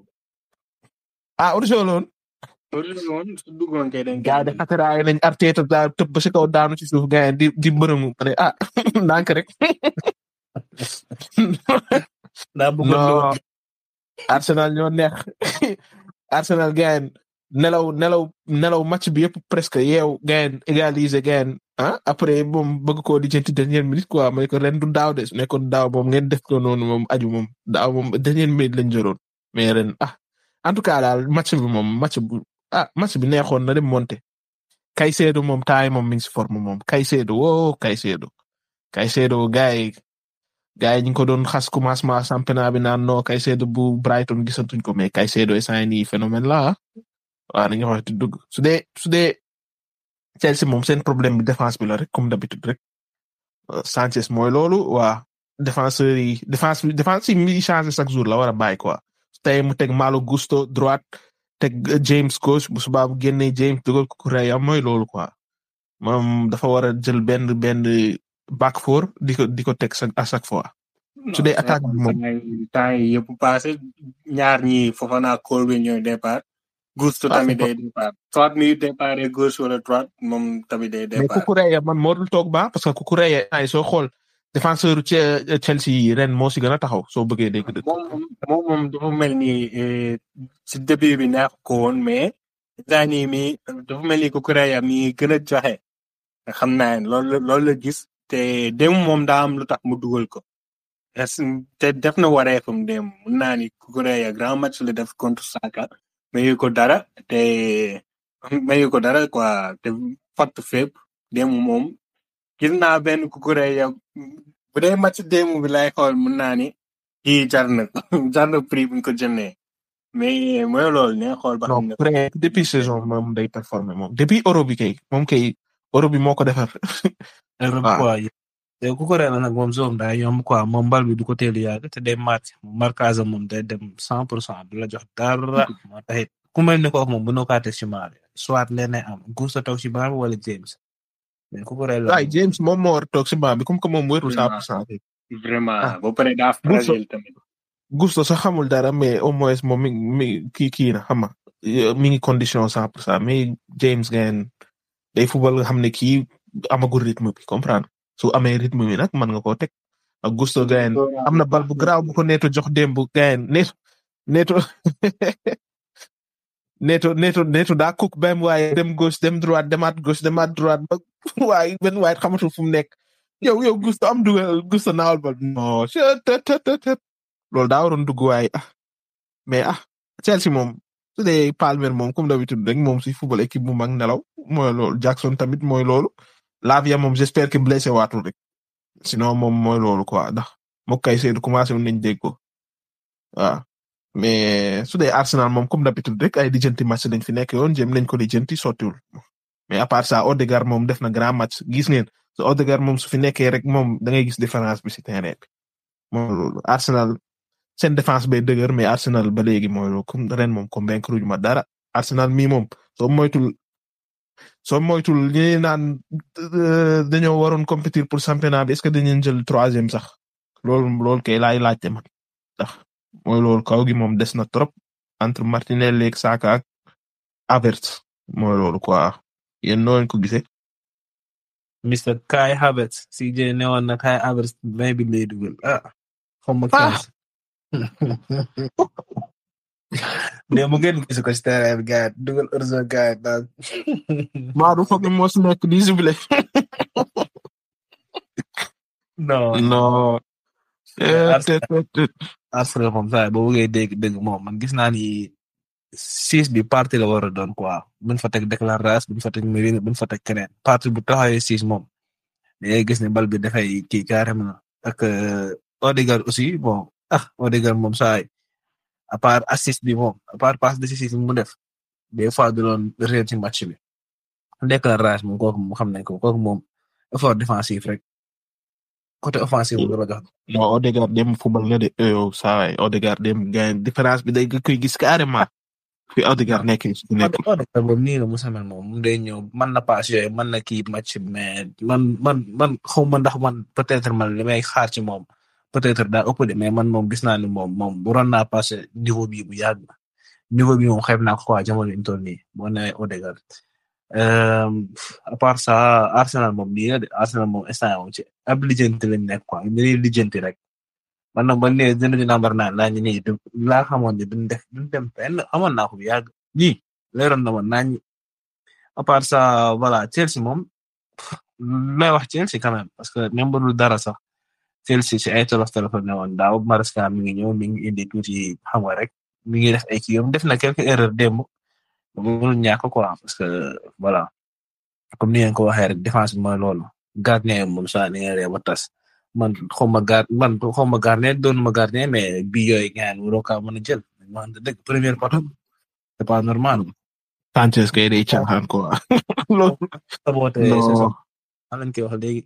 ah hors-jeu la woon duggoon kay dañ gars yi de xataraay nañ Arteta daa tëb ba si kaw daanu ci suuf gars yi di di mbërëmu ma ne ah ndànk rek daa bëggoon di non Arsenal ñoo neex Arsenal gayen nelaw nelaw nelaw match bi yëpp presque yeew gayen égaliser gayen ah après moom bëgg koo di jënti dernière minute quoi ma ne ko ren du daaw de su nekkoon daaw moom ngeen def ko noonu moom aju moom daaw moom dernière minute lañ joroon mais ren ah en tout cas daal match bi moom match bu ah match bi neexoon na dem monté Caicedo moom taay moom mi ngi si forme moom Caicedo woo Caicedo Caicedo gars yi gars yi ñu ngi ko doon xas commencement championnat bi naan non Caicedo bu Brighton gisatuñ ko mais Caicedo instant yii nii phénomène la ah waaw dañuy wax dëgg su dee su dee Chelsea moom seen problème bi défense bi la rek comme d'habitude rek Sanchez mooy loolu waa défenseurs yi défense défense yi mi changé chaque jour la war a bàyyi quoi tey mu teg Malo Gusto droite teg James gauche bu subaa bu génnee James dugal ko Kukureya mooy loolu quoi moom dafa war a jël benn benn back four di ko di ko teg à chaque fois. su dee attaque bi moom temps yi yëpp passé ñaar ñi Fofana Colby ñooy départ. Gusto tamit day départ soit muy départ gauche wala droite moom tamit day départ. mais Kukureya man moo dul toog ba parce que Kukureya ay soo xool défenseur Chelsea yi ren moo si gën a taxaw soo bëggee dégg dëgg. moom moom moom dafa mel ni si début bi neex ko woon mais daan yi mi dafa mel ni Kukureya mi gën a joxe xam naa ne loolu loolu la gis te dem moom daa am lu tax mu dugal ko. te def na wareefam dem mun naa ni Kukureya grand match la def contre Saka mayu ko dara te mayu ko dara quoi te fatt fépp dem moom gis naa benn Kukureya bu dee match démb bi lay xool mun naa ni kii jar na jar na prix bu ñu ko jëndee mais mooy loolu ne xool ba xam ne. non depuis saison moom day performer moom depuis euro bi kay moom kay euro bi moo ko defar. euro bi quoi te ku ko reena nag moom zone daa yomb quoi moom bal bi du ko teel yàgg te day marqué moom marquage moom day dem cent pour cent du la jox dara moo taxit ku mel ni kooku moom bu noo kaa teg ci maal soit leneen am Gusto toog ci banc bi wala James mais ku ko reena waaye James moom moo war a toog ci banc bi comme que moom wérul cent pour cent vraiment ba pare daa fragile tamit. Gusto sax xamul dara mais au moins moom mi mi kii kii na xam nga mi ngi condition cent pour cent mais James Gaine day football nga xam ne kii amagul rythme bi comprendre su amee rythme bi nag mën nga koo teg ak Gusto Gaine am na bal bu garaaw bu ko neeto jox démb Gaine neeto neeto neeto neeto neeto daa cook bam waaye dem gauche dem droite demaat gauche demaat droite ba waaye benn waaye xamatul fu mu nekk yow yow Gusto am dugal Gusto naawal bal non loolu daa waroon dugg waaye ah mais ah Chelsea moom su dee Palmer moom comme d'habitude rek moom si football équipe bu mag nelaw mooy loolu Jackson tamit mooy loolu Lavia moom j'espère que blessé waatul rek sinon moom mooy loolu quoi ndax moom kay Seydou commencé woon nañ dégg ko waaw mais su dee Arsenal moom comme d'habitude rek ay lijjanti match lañ fi nekk yoon jéem nañ ko lijjanti sottiwul mais à part ça Odegaard moom def na grand match gis ngeen so Odegaard moom su fi nekkee rek moom da ngay gis différence bi si terrain bi moom loolu Arsenal seen défense bay dëgër mais Arsenal ba léegi mooy loolu comme ren moom convaincre ñu ma dara Arsenal mii moom soo moytul soo moytul ñi naan dañoo waroon compétir pour championnat bi est-ce que dañu jël troisième sax loolu loolu kay laay laajte man ndax mooy loolu kaw gi moom des na trop entre Martinelli ak Saka ak Havertz mooy loolu quoi yéen noo leen ko gisee. Mr Kai Havertz si jee newoon na Kai Havertz may bi lay dugal ah xaw ma mais mu ngeen gis ko ci terrain bi gars dugal orzo gars daal. maa du foog moo si nekk di jubilé. non non. Arsenal moom saa boo bëggee dégg dégg moom man gis naa ni six bi parti la war a doon quoi buñ fa teg Declan Rice buñ fa teg Merino buñ fa teg keneen parti bu taxawee six moom day gis ne bal bi dafay kii carrément ak Odegaard aussi bon ah Odegaard moom saa à part assist bi moom à part passe décisive mu def des fois du doon réer ci match bi Declan Rice moom kooku moom xam nañ ko kooku moom effort défensif rek côté offensif bu jox. non Odegaard dem football nga de yow saa waay Odegaard dem gain différence bi day koy gis carrément fi Odegaard nekk nekkul. Odegaard moom nii la Moussa Mel moom mu day ñëw mën na passe yooyu mën na kii match mais man man man xaw ma ndax man peut-être man li may xaar ci moom. peut-être daa ëpp de mais man moom gis naa ni moom moom waroon naa passé niveau bi bu yàgg niveau bi moom xeeb naa ko quoi jamono yi ñu toll nii boo nee Odegaard à part ça Arsenal moom nii la de Arsenal moom instant moom ci ab lijjanti lañ nekk quoi dañuy lijjanti rek man nag man nee dina dina number nine laa ñu nii laa xamoon ne duñ def duñ dem fenn amoon naa ko bu yàgg nii leeroon na ma naa ñu à part ça voilà Chelsea moom may wax Chelsea quand même parce que même bu dul dara sax. Chelsea ci ay tolof tolof ne woon daaw Maresca mi ngi ñëw mi ngi indi tuuti xam nga rek mi ngi def ay kii yom def na quelques erreurs démb mënul ñàkk quoi parce que voilà comme ni ngeen ko waxee rek défense bi mooy loolu gardien moom saa ni nga ree ba tas man xaw ma gard man xaw ma gardien doon ma gardien mais bi yooyu gaan waroo kaa mën a jël man dëgg première poto c'est pas normal. Sanchez kay day caaxaan quoi. loolu saboote saison lañ koy wax léegi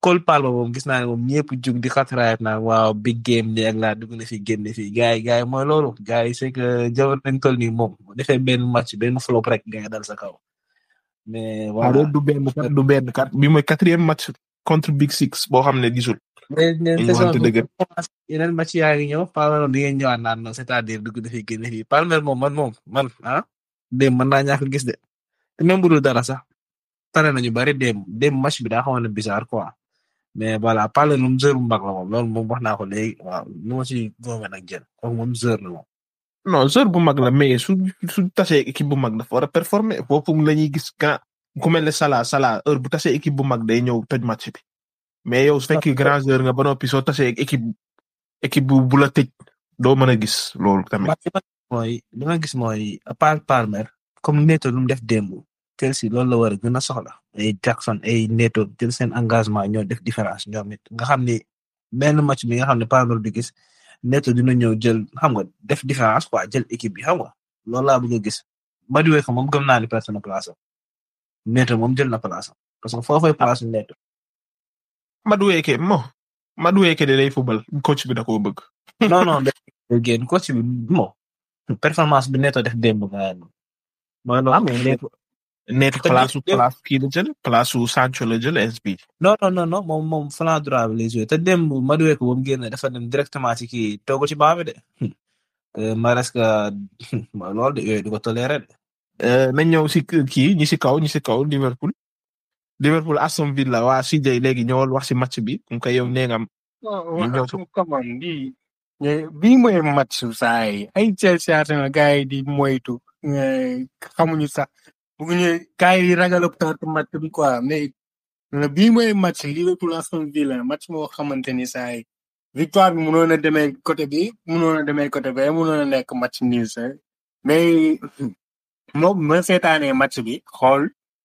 Cole Palmer moom gis naa ne moom ñëpp jug di xatraayat naa waaw big game ni ak laa dugg na fi génn fii gars yi gars yi mooy loolu gars yi c'est que jamono nañ toll nii moom bu defee benn match benn flop rek gars yi dal sa kaw mais waaw voilà du benn kat du benn kat bi mooy quatrième match contre Big Six boo xam ne gisul. mais mais ñu saison waxante bi dëgg. yeneen match yaa ngi ñëw Palmer moom di ngeen ñëwaat naan non c'est-à-dire dugg na fi génn fii Palmer moom man moom man ah démb mën naa ñàkk gis de te même bu dul dara sax tane nañu bari démb démb match bi daa xawoon na bizarre quoi mais voilà Palmer moom joueur bu mag la moom loolu moom wax naa ko léegi waaw lu ma ci góome nag jël kooku moom joueur la moom. non joueur bu mag la mais su su tasee équipe bu mag dafa war a performer foofu la ñuy gis grand ku mel ne Salah Salah heure bu tasee équipe bu mag day ñëw tëj match bi mais yow su fekkee grand joueur nga ba noppi soo tasee équipe équipe bu bu la tëj doo mën a gis loolu tamit. man li ma mooy li ma gis mooy à part Palmer comme Neto lu mu def démb Chelsea loolu la war a gën a soxla ay Jackson ay Neto jël seen engagement ñoo def différence ñoom it nga xam ni benn match bi nga xam ne Palmer du gis Neto dina ñëw jël xam nga def différence quoi jël équipe bi xam nga loolu laa bëgg a gis Maduwe ko moom gëm naa ni perte na place am Neto moom jël na place am parce que foofay place Neto Madueke mo Madueke de lay fubal coach bi da koo bëgg. non non day génn coach bi mo performance bi Neto def démb nga mooy loolu ah mais Neto Neto Te place su démb- place kii la jël place su Sancho la jël SB. non non non non moom moom flanc droit bi lay joué te démb Madueke ba mu génn dafa dem directement ci kii toogu ci baa bi de te Maresca mooy loolu de yooyu du ko toléré de. nañ ñëw si kii ñi si kaw ñi si kaw Liverpool. Liverpool Aston Villa waa CJ léegi ñëwal wax si match bi comme que yow nee nga am. ñu ñëw si come on bii bii mooy match su saa yi ay Chelsea Arsenal gars yi di moytu eh, xamuñu sax bëgguñu gars yi ragal a perte match bi quoi mais euh, bii mooy match Liverpool Aston Villa match moo xamante ni saa yi victoire bi mënoon a demee côté bi mënoon a demee côté bi mënoon a nekk match nul sax mais moom ma seetaanee match bi xool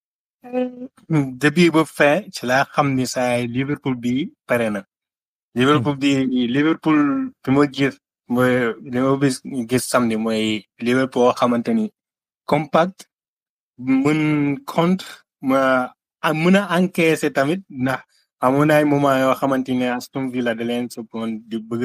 début ba fin ci laa xam ni saa yi Liverpool bi pare na. Liverpool bi Liverpool bi ma gis mooy li ma gis gis samedi mooy Liverpool boo xamante ni compact mën contre ma a mën a encaisser tamit ndax amoon na ay moment yoo xamante ne Aston Villa da leen soppoon di bëgg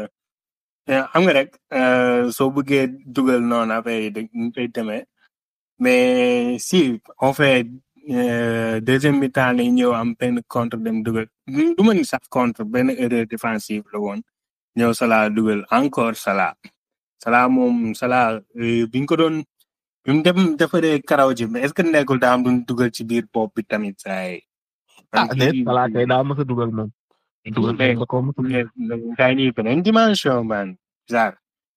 a xam nga rek euh, soo bëggee dugal noonu affaire yi dañ koy demee mais si on fait euh, deuxième mi-temps lay ñëw am benn contre dem dugal du ma ni sax contre benn erreur défensive la woon ñëw Salah dugal encore Salah Salah moom Salah euh, biñ ko doon bi mu dem defaree karaw ji mais est-ce que nekkul daa am duñ dugal ci biir bopp bi tamit saa yi. ah déet Salah kay daa mës a dugal moom. dugal mais da koo mës a dugal. saa yi beneen dimension man genre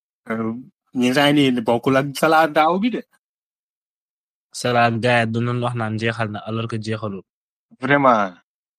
ñi saa yi bokkul ak Salah daaw bi de. Salah gars yi du doon wax naan jeexal na alors que jeexalul. vraiment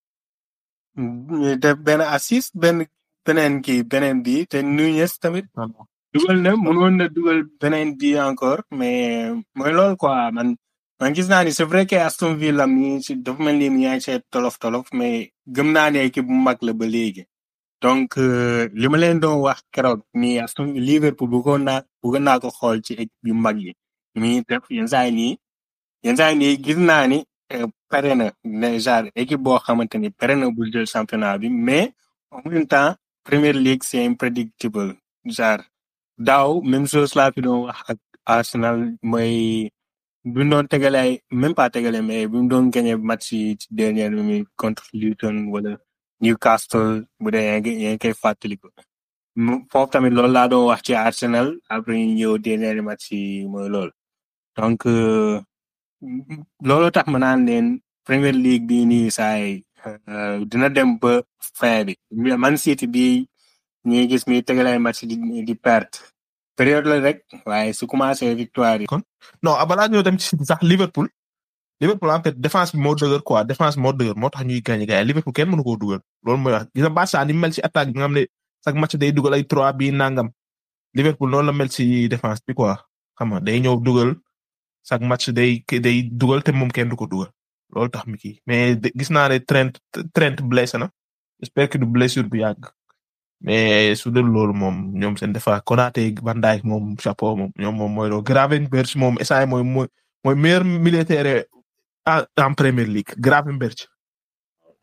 ñu def benn assist benn beneen kii beneen bi te Nunez tamit dugal na mënoon na dugal beneen bi encore mais mooy loolu quoi man man gis naa ni c'est vrai que Aston Villa mi ci dafa mel ni mi ngi ci tolof tolof mais gëm naa ne équipe bu mag la ba léegi donc euh, li ma leen doon wax keroog ni Aston Liverpool bëggoon naa bëggoon naa ko xool ci équipe yu mag yi mi def yenn saa yi nii yenn saa yi nii gis naa ni euh, pare na ne genre équipe boo xamante ni pare na bu jël championnat bi mais en même temps Premier League c'est imprédictible genre daaw même chose laa fi doon wax ak Arsenal mooy bi mu doon tegale ay même pas tegale mais bi mu doon gagné match yi ci dernière minute contre Luton wala Newcastle bu dee yaa ngi yaa ngi koy fàttaliku mu- foofu tamit loolu laa doon wax ci Arsenal après ñu ñëw dernier match yi mooy loolu donc euh, loolu tax ma naan leen Premier League bi nii saay euh, dina dem ba fin bi Man City bi ñuy gis mi tegale ay match di di perte période la rek waaye su commencé victoire yi non ah, balaa ñëw dem ci City sax Liverpool. Liverpool en fait défense bi moo dëgër quoi défense bi moo dëgër moo tax ñuy gagné gars yi Liverpool kenn mënu koo dugal loolu mooy wax gis nga Barça ni mu mel ci attaque bi nga xam ne chaque match day dugal ay trois bi nangam Liverpool noonu la mel ci défense bi quoi xam nga day ñëw dugal chaque match day day dugal te moom kenn du ko dugal loolu tax mi kii mais de- gis naa ne Trent Trent blessé na j'espère que du blessure bu yàgg mais su dul loolu moom ñoom seen défense Konaté Van Dijk moom chapeau moom ñoom moom mooy loolu Gravenberch moom essai mooy mooy mooy meilleur militaire en en Premier League Gravenberch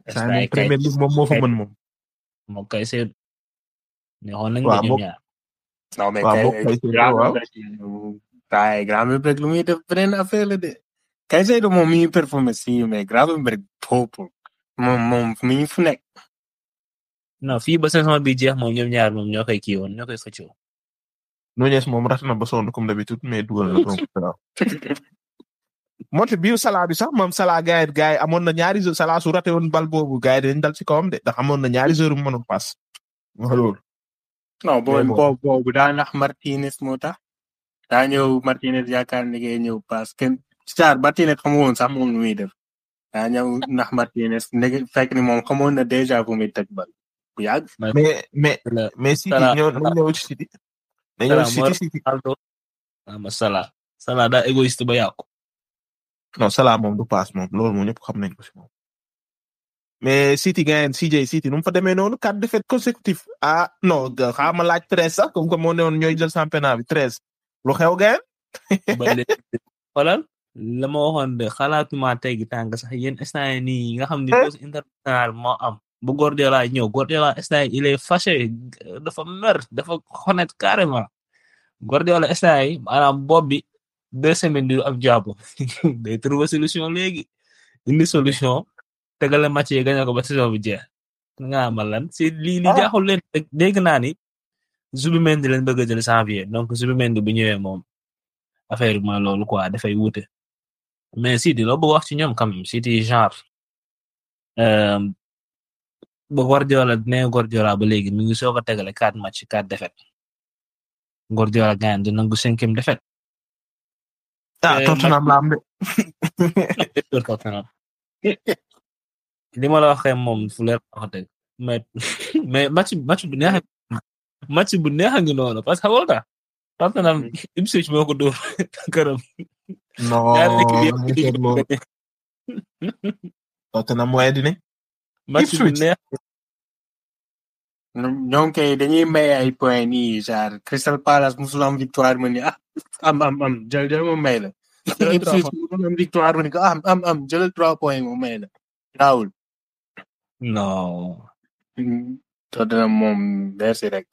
saa moom Premier League moom moo fa mën moom. moom kay Seydou. neexoon nañ waaw de ñoom moom ñaar. non mais waaw kay moom kay Seydou grand waaw. waaye grand Mbirek lu muy def beneen affaire la de kay Seydou moom mi ngi performé si mais grand Mbirek boobu moom moom mi ngi fu nekk. non fii ba saison bi jeex moom ñoom ñaar moom ñoo koy kii woon ñoo koy xëccoo. Nunez moom rat na ba sonn comme d'habitude mais dugal na donc waaw. moonte biir Salah bi sax moom Salah gars yi gars yi amoon na ñaari joueurs Salah su raté woon bal boobu gars yi dañu dal ci kawam de ndax amoon na ñaari joueurs yu mënoon pass. wax loolu. non boobu bon. boobu boobu daa nax Martinez moo tax daa ñëw Martinez yaakaar ni ngay ñëw parce que Star Martinez xamu woon sax moom lu muy def daa ñëw nax Martinez ndege fekk ni moom xamoon na déjà fu muy teg bal bu yàgg. mais mais Salah mais City Salah ñëw nañ ñëw ci City. nañ ñëw Salah ci moo City City. Ronaldo ama Salah Salah daa égoïste ba yàqu. non Salah moom du pass moom loolu moom ñëpp xam nañ ko si moom. mais City gagne CJ City nu mu fa demee noonu quatre défaites consécutives ah non xaaral ma laaj treize sax comme que moo ne woon ñooy jël championnat bi treize lu xew gagne. ba léegi xoolal la ma waxoon de xalaatuma teggi tànk sax yéen instant yii nii nga xam ni pause international moo am bu Guardiola ñëw Guardiola instant yii il est fâché dafa mer dafa honnête carrément Guardiola instant yii maanaam bopp bi deux semaines du am jàpp day trouver solution léegi indi solution tegale match yi gañe ko ba saison bi jeex nga amal lan si lii li Ah. jaaxul leen dégg naa ni Zubimendi leen bëgg a jël janvier donc Zubimendi bu ñëwee moom affaire bi mooy loolu quoi dafay wuute mais City loo bëgg wax ci ñoom quand même City genre euh, ba Guardiola nee Guardiola ba léegi mi ngi soog a tegale quatre match quatre défaites Guardiola gaañ di nangu cinquième défaite. ah Eh, Tottenham la am de. li ma la waxee moom fu leer wax dëgg mais mais match match bu neex match bu neex a ngi noonu parce que xam nga Tottenham Ipswich moo ko dóor këram. non ñaari équipe yëpp ñu seet loolu. Tottenham mooy dine. match bu Ipswich. neex ñoom kay dañuy may ay points nii genre Crystal Palace musul am victoire ma ni ah am am am jël jël ma may la. Jëlal trois Ipswich musul am victoire ma ni ko am am am jëlal trois points ma may la. Raoul. non. Tottenham moom merci rek.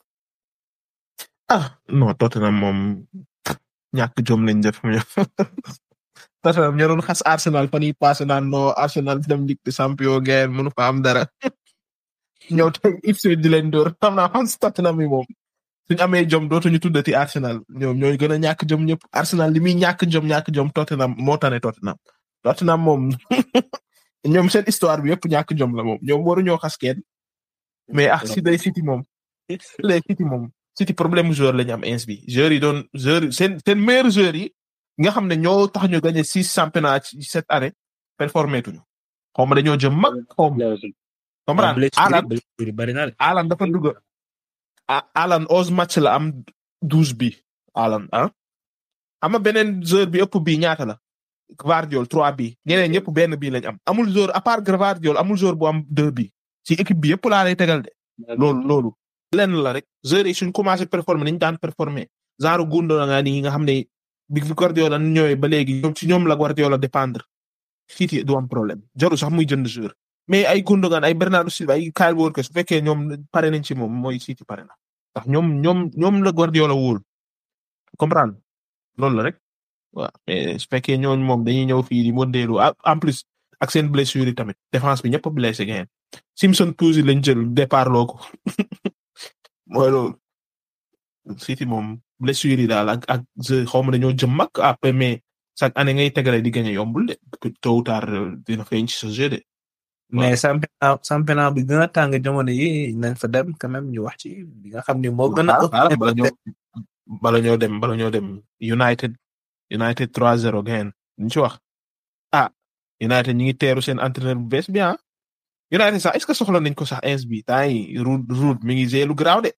ah non Tottenham moom ñàkk jom lañ def ñoom. Tottenham ñoo doon xas Arsenal fan yii passé naan non Arsenal dem Ligue des Champions ngeen mënu fa am dara. ñëw te Ipswich di leen dóor xam naa xam si Tottenham yi moom suñu amee jom dootuñu tuddati Arsenal ñoom ñooy gën a ñàkk jom ñëpp Arsenal li muy ñàkk jom ñàkk jom Tottenham moo tane Tottenham. Tottenham moom ñoom seen histoire bi yëpp ñàkk jom la moom ñoom waruñoo xas kenn mais ah si day City moom les City moom City problème mu joueur la ñu am ins bi joueurs yi doon joueurs seen seen meilleurs joueurs yi nga xam ne ñoo tax ñu gagné six championnats ci cette année performé tuñu xaw ma dañoo jëm mag xaw ma comprendre Alan blessure bari na de. Alan dafa dugg ah Alan onze match la am douze bi Alan ah ama beneen joueur bi ëpp bi ñaata la Gvardiol trois bi ñeneen ñëpp benn bi lañ am amul joueur à part Gvardiol amul joueur bu am deux bi ci équipe bi yëpp laa lay tegal de loolu loolu lenn la rek joueurs yi suñ commencé performer niñ daan performer genre Gundogan nga nii nga xam ne bi Guardiola ñëwee ba léegi ñoom ci ñoom la Guardiola dépendre City du am problème jaru sax muy jënd joueur mais ay Gundogan ay Bernardo Silva ay Kyle Walker su fekkee ñoom pare nañ ci moom mooy City pare na ndax ñoom ñoom ñoom la Guardiola wóol comprendre loolu la rek waaw mais su fekkee ñooñu moom dañuy ñëw fii di modélu en plus ak seen blessure yi tamit défense bi ñëpp a blessé ngeen Simpson Pouzy lañ jël départ loo ko mooy loolu City moom blessure yi daal ak ak xaw ma dañoo jëm mag après mais chaque année ngay tegale di gagné yombul de tôt ou tard dina feeñ ci sa jeu de. mais championnat championnat bi gën a tàng jamono yi nañ fa dem quand même ñu wax ci bi nga xam ni moo gën a. bala ñoo bala ñoo dem bala ñoo dem United United 3-0 gain ñu ci wax ah United ñi ngi teeru seen entraîneur bu bees bi ah United sax est-ce que soxla nañ ko sax ins bi temps yi Ruud Ruud mi ngi gérer lu garaaw de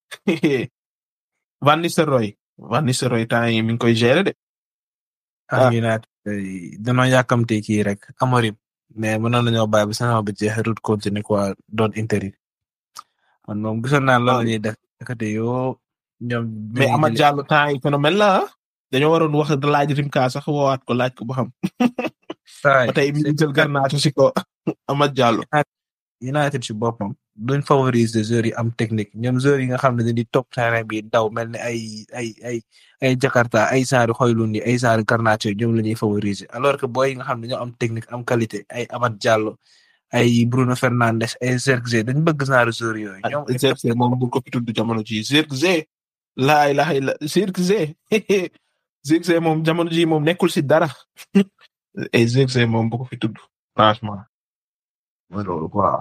Van Nistelrooy Van Nistelrooy temps yi mi ngi koy gérer de. ah United danoo yàkkamte kii rek Amorim mais mënoon nañoo bàyyi ba saison bi jeex Ruud continuer quoi doon intérim man moom gisoon naa loolu la ñuy def kate yoo ñoom. mais Amad Diallo temps yi phénomène la ah dañoo waroon wax laaj Rimka sax woowaat ko laaj ko ba xam. ba tey mi ngi jël Garnacho si ko Amad Diallo. United ci boppam duñ favoriser joueurs yi am technique ñoom joueurs yi nga xam ne dañuy topp terrain bi daw mel ni ay ay ay ay Jakarta ay saari xoylun yi ay saari Garnacho ñoom la ñuy favoriser alors que booy yi nga xam ne ñoo am technique am qualité ay Amath Diallo ay Bruno Fernandes ay Zirkzee dañ bëgg saari joueurs yooyu. ñoom Zirkzee moom bu ko fi tudd jamono ji Zirkzee laay laay la Zirkzee Zirkzee moom jamono ji moom nekkul si dara ay Zirkzee moom bu ko fi tudd franchement. mooy loolu quoi.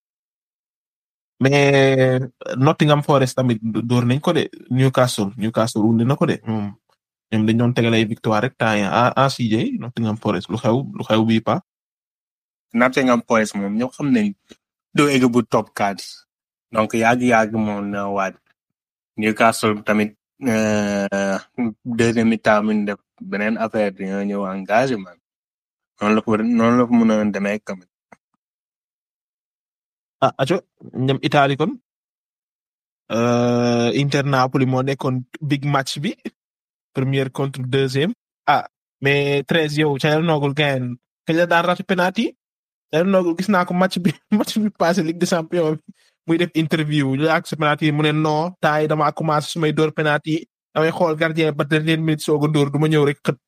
mais Nottingham Forest tamit door nañ ko de Newcastle Newcastle wundi na ko de ñoom ñoom dañ doon tegal ay victoire rek temps yii à à CJ Nottingham Forest lu xew lu xew bii pa. Nottingham Forest moom ñoo xam nañ doo egg bu top 4 donc yàgg yàgg moom na waat Newcastle tamit deuxième mi-temps mi def beneen affaire dañoo ñëw engagement noonu la ko noonu la ko mën a demee tamit. ah aco ñam Italie kon Inter Napoli moo nekkoon big match bi première contre deuxième ah mais treize yow Calhanoglu gain kañ la daan raté penalty Calhanoglu gis naa ko match bi match bi passé Ligue des Champions bi muy def interview ñu ak sa penalty mu ne non temps yi dama commencé su may door penalty damay xool gardien ba dernière minute soog a dóor du ma ñëw rek xët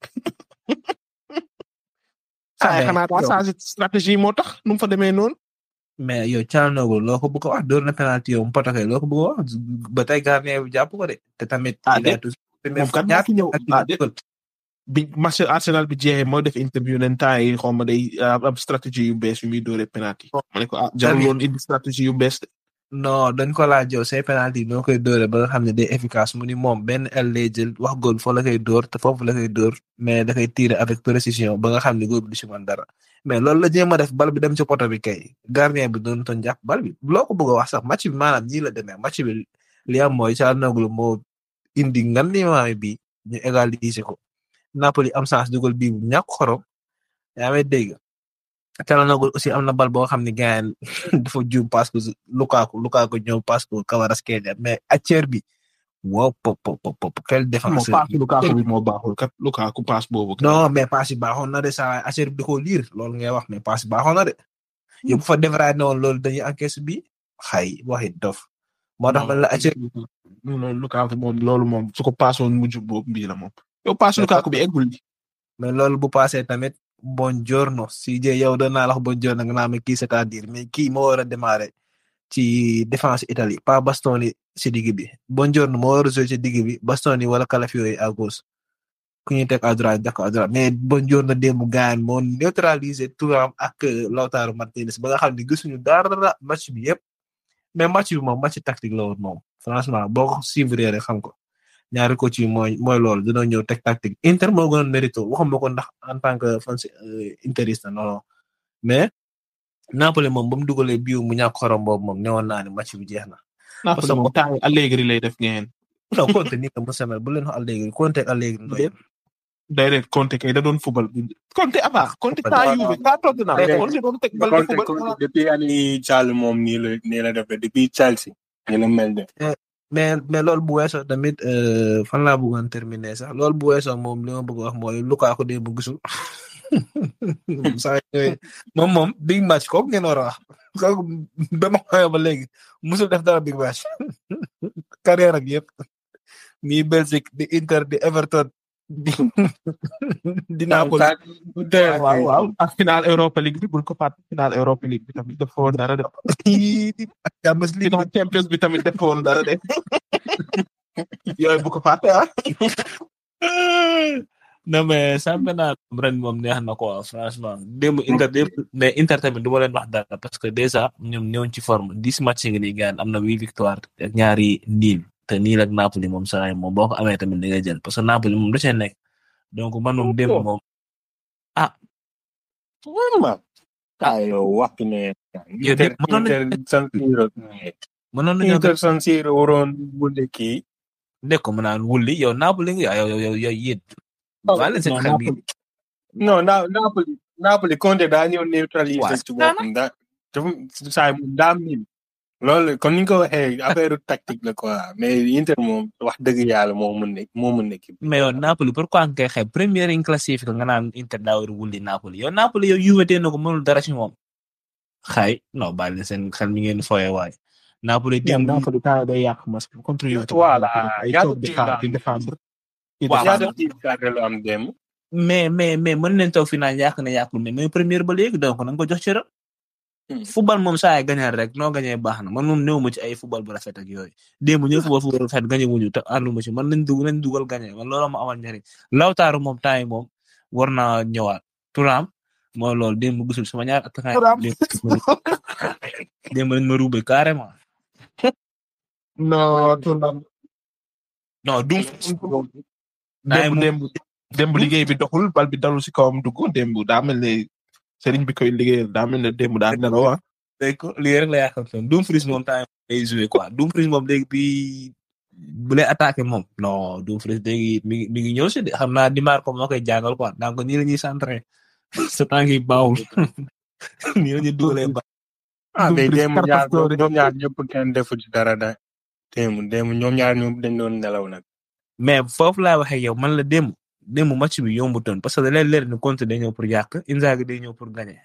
saa xanaa daa changé stratégie moo tax nu mu fa demee noonu mais yow Calhanoglu loo ko bëgg a wax door na penalty yow mu potake loo ko bëgg a wax ba tey gardien bi jàpp ko de te tamit. ah déet moom kat moo fi ñëw ah déet bi match Arsenal bi jeexee moo def interview nen temps yi xaw ma day am stratégie yu bees yu muy dooree penalty. ma ne ko ah jarul woon indi stratégie yu bees de. non dañ ko laaj yow say penalty noo koy dóore ba nga xam ne day efficace mu ni moom benn el lay jël wax góol foo la koy dóor te foofu la koy dóor mais da koy tirer avec précision ba nga xam ne góol bi du si mën dara mais loolu la jéem a def bal bi dem ci poto bi kay gardien bi doon toon jàpp bal bi loo ko bëgg a wax sax match bi maanaam nii la demee match bi li am mooy Calhanoglu moo indi ngan li maame bi ñu égaliser ko Napoli am chance dugal bii bu ñàkk xorom yaa may dégg Calhanoglu aussi am na bal boo xam ne gaañ dafa juum parce que Lukaku Lukaku ñëw parce que Kvaratskhelia mais acteur bi wow pop pop pop quel défenseur passe Lukaku bi moo baaxul kat Lukaku passe boobu. non mais passe yi baaxoon na de saa acteur bi da koo liir loolu ngay wax mais passe yi baaxoon na de yow bu fa defaraat ne woon loolu dañuy encaisse bi xay waxi dof moo tax man la acteur non Lukaku moom loolu moom su ko passe woon mujj boobu bii la moom. yow passe Lukaku bi eggul bi. mais loolu bu passé tamit buongiorno si je yow doon naa la wax buongiorno nga naa ma kii c'est-à-dire mais kii moo war a démarrer ci défense Italie pas Bastoni si digg bi buongiorno moo war a jouer ci digg bi Bastoni wala Calafiori à gauche ku ñuy teg à droite def ko à droite mais buongiorno démb gaañ moo neutraliser Thuram ak Lautaro Martinez ba nga xam ne gisuñu dara match bi yëpp mais match bi moom match tactique la woon moom franchement boo ko suivre rek xam ko. ñaari coach yi mooy mooy loolu dina ñëw teg tactique Inter moo gënoon mérito waxuma ko ndax en tant que fan interiste non non mais Napoli moom ba mu dugalee bii mu ñàkk xorom boobu moom newoon naa ne match bi jeex na. Napoli moom temps yi Allegri lay def ngeen. non Conte nii la mu semel bu leen wax Allegri Conte ak Allegri ndoy. déedéet Conte kay da doon fubal. Conte avant Conte temps yu bi taa toog na Conte doon teg bal di fubal. depuis année Charles moom nii la nii la def depuis Chelsea. nii la mel de. mais mais loolu bu weesoo tamit fan laa bëggoon terminer sax loolu bu weesoo moom li ma bëgg wax mooy Lukaku de bu gisul saa moom moom big match kooku ngeen war a wax kooku ba ma xoolee ba léegi musul def dara big match carrière ak yëpp mi Belgique di Inter di Everton di di Napoli waaw waaw ak final Europa League bi bul ko fàtte final Europa League bi tamit dafa woon dara de. ak Champions League final Champions bi tamit dafa woon dara de yooyu bu ko fàtte ah. non mais championnat ren moom neex na quoi franchement démb Inter démb mais Inter tamit du ma leen wax dara parce que déjà ñoom ñëwoon ci forme dix match ngi nii gaan am na huit victoire ak ñaari niil te niil ak Napoli moom saa moom boo ko amee tamit da ngay jël parce que Napoli moom da cee nekk donc man moom démb moom ah. vraiment. ah yow waxtu ne. yow de mënoon nañu Inter San Siro. mënoon nañu Inter San Siro waroon wunde kii. nekk ko mu naan wulli yow Napoli nga yow yow yow yéen. waa leen seen xel bi non na Napoli Napoli Conte daa ñëw neutraliser ci boppam da dafa saa mu daa miin loolu kon ni nga ko waxee affaire tactique la quoi mais Inter moom wax dëgg yàlla moo mën ne moo mën nekk. mais yow Napoli pourquoi nga koy xeeb première in classifié nga naan Inter daa war a wulli Napoli yow Napoli yow Juve tee na ko mënul dara ci moom. xay non bàyyi leen seen xel mi ngeen foye waay Napoli dem démb Napoli temps day yàq match bi contre Juve Voilà, ay ñaata toog di team xaar la di am? défendre di Waaw, défendre. ñaata tiim tardé la am dem mais mais mais mën nañ toog fi naan yàq na yàqul mais mooy première ba léegi donc na nga ko jox cëram Hmm. football moom saa yi gañal rek noo gañee baax na man moom néew ma ci ay football bu rafet ak yooyu démb ñu football football bu rafet gañe wuñu te àndu ma ci man nañ dug nañ dugal gañe man loolu ma amal njariñ lawtaaru moom temps yi moom war naa ñëwaat turam mooy loolu démb gisul sama ñaar attaquant Thuram. yi démb démb lañ ma ruube carrément non Thuram non dum démb démb démb liggéey bi doxul bal bi dalul si kawam dugg démb daa mel ne sëriñ bi koy liggéeyal daa mel ne démb daa nelaw ah. dégg ko lii rek la yaakaar ne Dumfries moom temps yii day joué quoi Dumfries moom léegi bi bu lay attaqué moom non Dumfries léegi mi ngi mi ngi ñëw si de xam naa Di Marco moo koy jàngal quoi donc nii la ñuy centré sa tànk yi baawul nii la ñuy dugalee ba. ah mais Dumfries démb ñaar Carcassonne. ñoom ñaar ñëpp kenn defu ci dara da démb démb ñoom ñaar ñoom dañ doon nelaw nag mais foofu laa waxee yow man la démb démb match bi yombutoon parce que da leen leer ni Conte day ñëw pour yàq Inzaghi day ñëw pour gagner.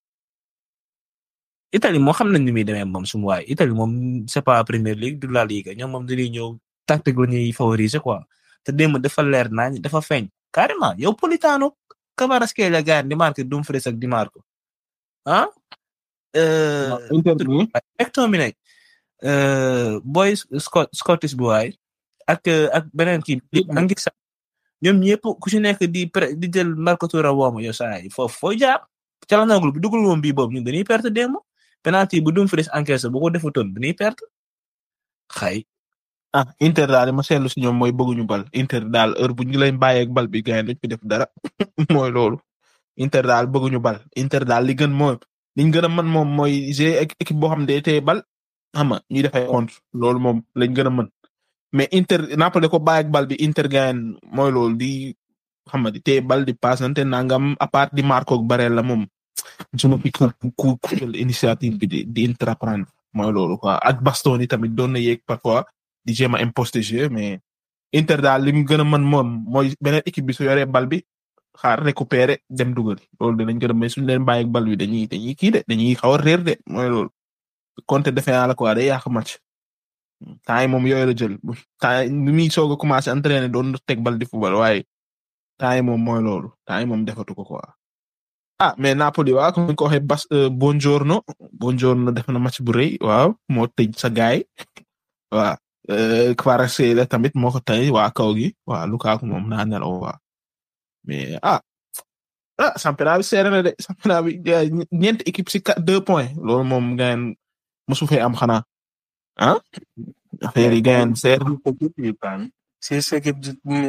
Italie moo xam nañ ni muy demee moom sumu waay Italie moom c'est pas Premier League du La Liga ñoom moom dañuy ñëw tactique la ñuy favoriser quoi te démb dafa leer nañ dafa feeñ carrément yow Politano Kvaratskhelia gars di marqué Dumfries ak Di Marco ah. euh, Inter bi McTominay euh, boy Scott Scottish bu waay ak euh, ak beneen kii di angi sax ñoom ñëpp ku ci nekk di pre di jël Marco Touré wooma yow saa yi foofu foo jaar calanagul bu dugul woon bii boobu ñun dañuy perte démb penalty bu Dumfries encaissé bu ko defutoon dañuy perte xay ah Inter daal li ma seetlu si ñoom mooy bëgguñu bal Inter daal heure bu ñu leen bàyyeeg bal bi gars yi duñ fi def dara mooy loolu Inter daal bëgguñu bal Inter daal li gën mooy liñ gën a mën moom mooy g équipe boo xam ne day téye bal xam nga ñuy def ay contre loolu moom lañ gën a mën mais Inter Napoli ko bàyyeeg bal bi Inter gars mooy loolu di xam nga di téye bal di passante nangam à part di Marco ak Barella moom suma fi ku ku ku jël initiative bi di di entreprendre mooy loolu quoi ak Bastoni tamit doon na yéeg parfois di jéem a imposter jeu mais Inter daal li mu gën a mën moom mooy beneen équipe bi su yoree bal bi xaar récupérer dem dugal loolu dinañ gën a mais suñu leen bàyyi ak bal bi dañuy dañuy kii de dañuy xaw a réer de mooy loolu Conte defe naa la quoi day yàq match temps yi moom yooyu la jël temps yi muy soog a commencé entraîner doon teg bal di football waaye temps yi moom mooy loolu temps yi moom defatu ko quoi. ah mais Napoli waaw comme ni ko waxee Bas Buongiorno Buongiorno def na match bu rëy waaw moo tëj sa gaay waaw Kvaratskhelia tamit moo ko tey waa kaw gi waaw Lukaku moom naa nelaw waaw mais ah ah championnat bi seere na de championnat bi ñeenti équipe si quatre deux points loolu moom gayen mosu fee am xanaa ah affaire yi gayen seer six équipes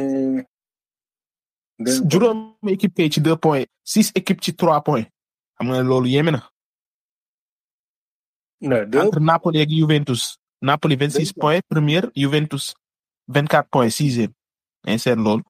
juróom équipe kay ci deux points six équipes ci trois points xam nga loolu yéeme na entre Napoli ak Juventus Napoli vingt six points première Juventus vingt quatre points sixième mais seet loolu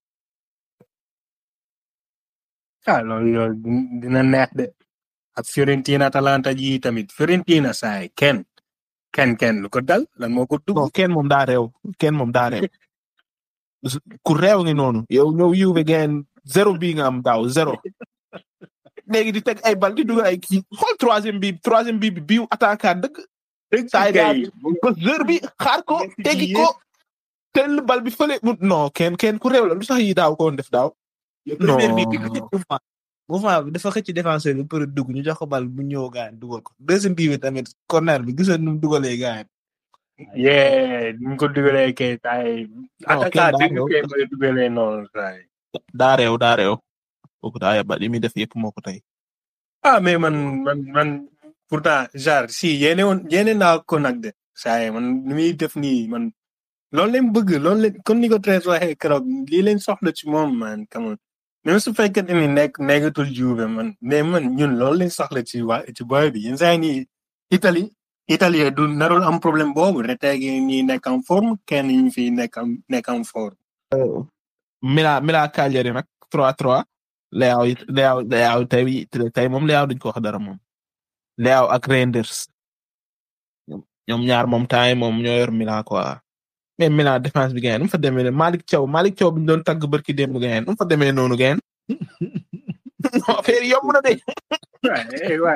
ah loolu loolu dina neex de ak Fiorentina Atalanta ji tamit Fiorentina saay kenn kenn kenn lu ko dal lan moo ko dugg non kenn moom daa réew kenn moom daa réew ku réew ngi noonu yow ñëw Juve gain zéro bii nga am daaw zéro léegi di teg ay bal di dugal ay kii xool troisième bi troisième bi biu attaquant dëgg saa yi daal ba heure bi xaar ko tegi ko tel bal bi fële non kenn kenn ku réew la lu sax yi daaw ko woon def daaw non mouvement bi dafa xëcc défenseur bi pour dugg ñu jox ko bal bu ñëw gaan dugal ko deuxième bii bi tamit corner bi gisoon nu mu dugalee gaan yee ni mu ko dugalee kay taay attaquant dëgg kay mooy dugalee noonu taay daa réew daa réew kooku daa yaba li muy def yëpp moo ko tey ah mais man man man pourtant genre si yéene woon yéene naa ko nag de saa man ni muy def nii man loolu leen bëgg loolu leen comme ni ko Thérèse waxee keroog lii leen soxla ci moom man come on même su fekkee ni nekk nekkatul Juve man mais man ñun loolu leen soxla ci waa ci boy bi yenn saa nii Italie Italie du narul am problème boobu Retegui ñi nekk en forme kenn ñu fi nekk en nekk en forme. Mila Mila Cagliari nag 3-3 Leao it Leao Leao tey tey moom Leao duñ ko wax dara moom Leao ak Reinders ñoom ñaar moom temps moom ñoo yor Mila quoi mais Mila défense bi gayen nu mu fa demee Malick Thiaw Malick Thiaw bi ñu doon tagg barki démb gayen nu mu fa demee noonu gayen affaire yomb na de. waaye waaye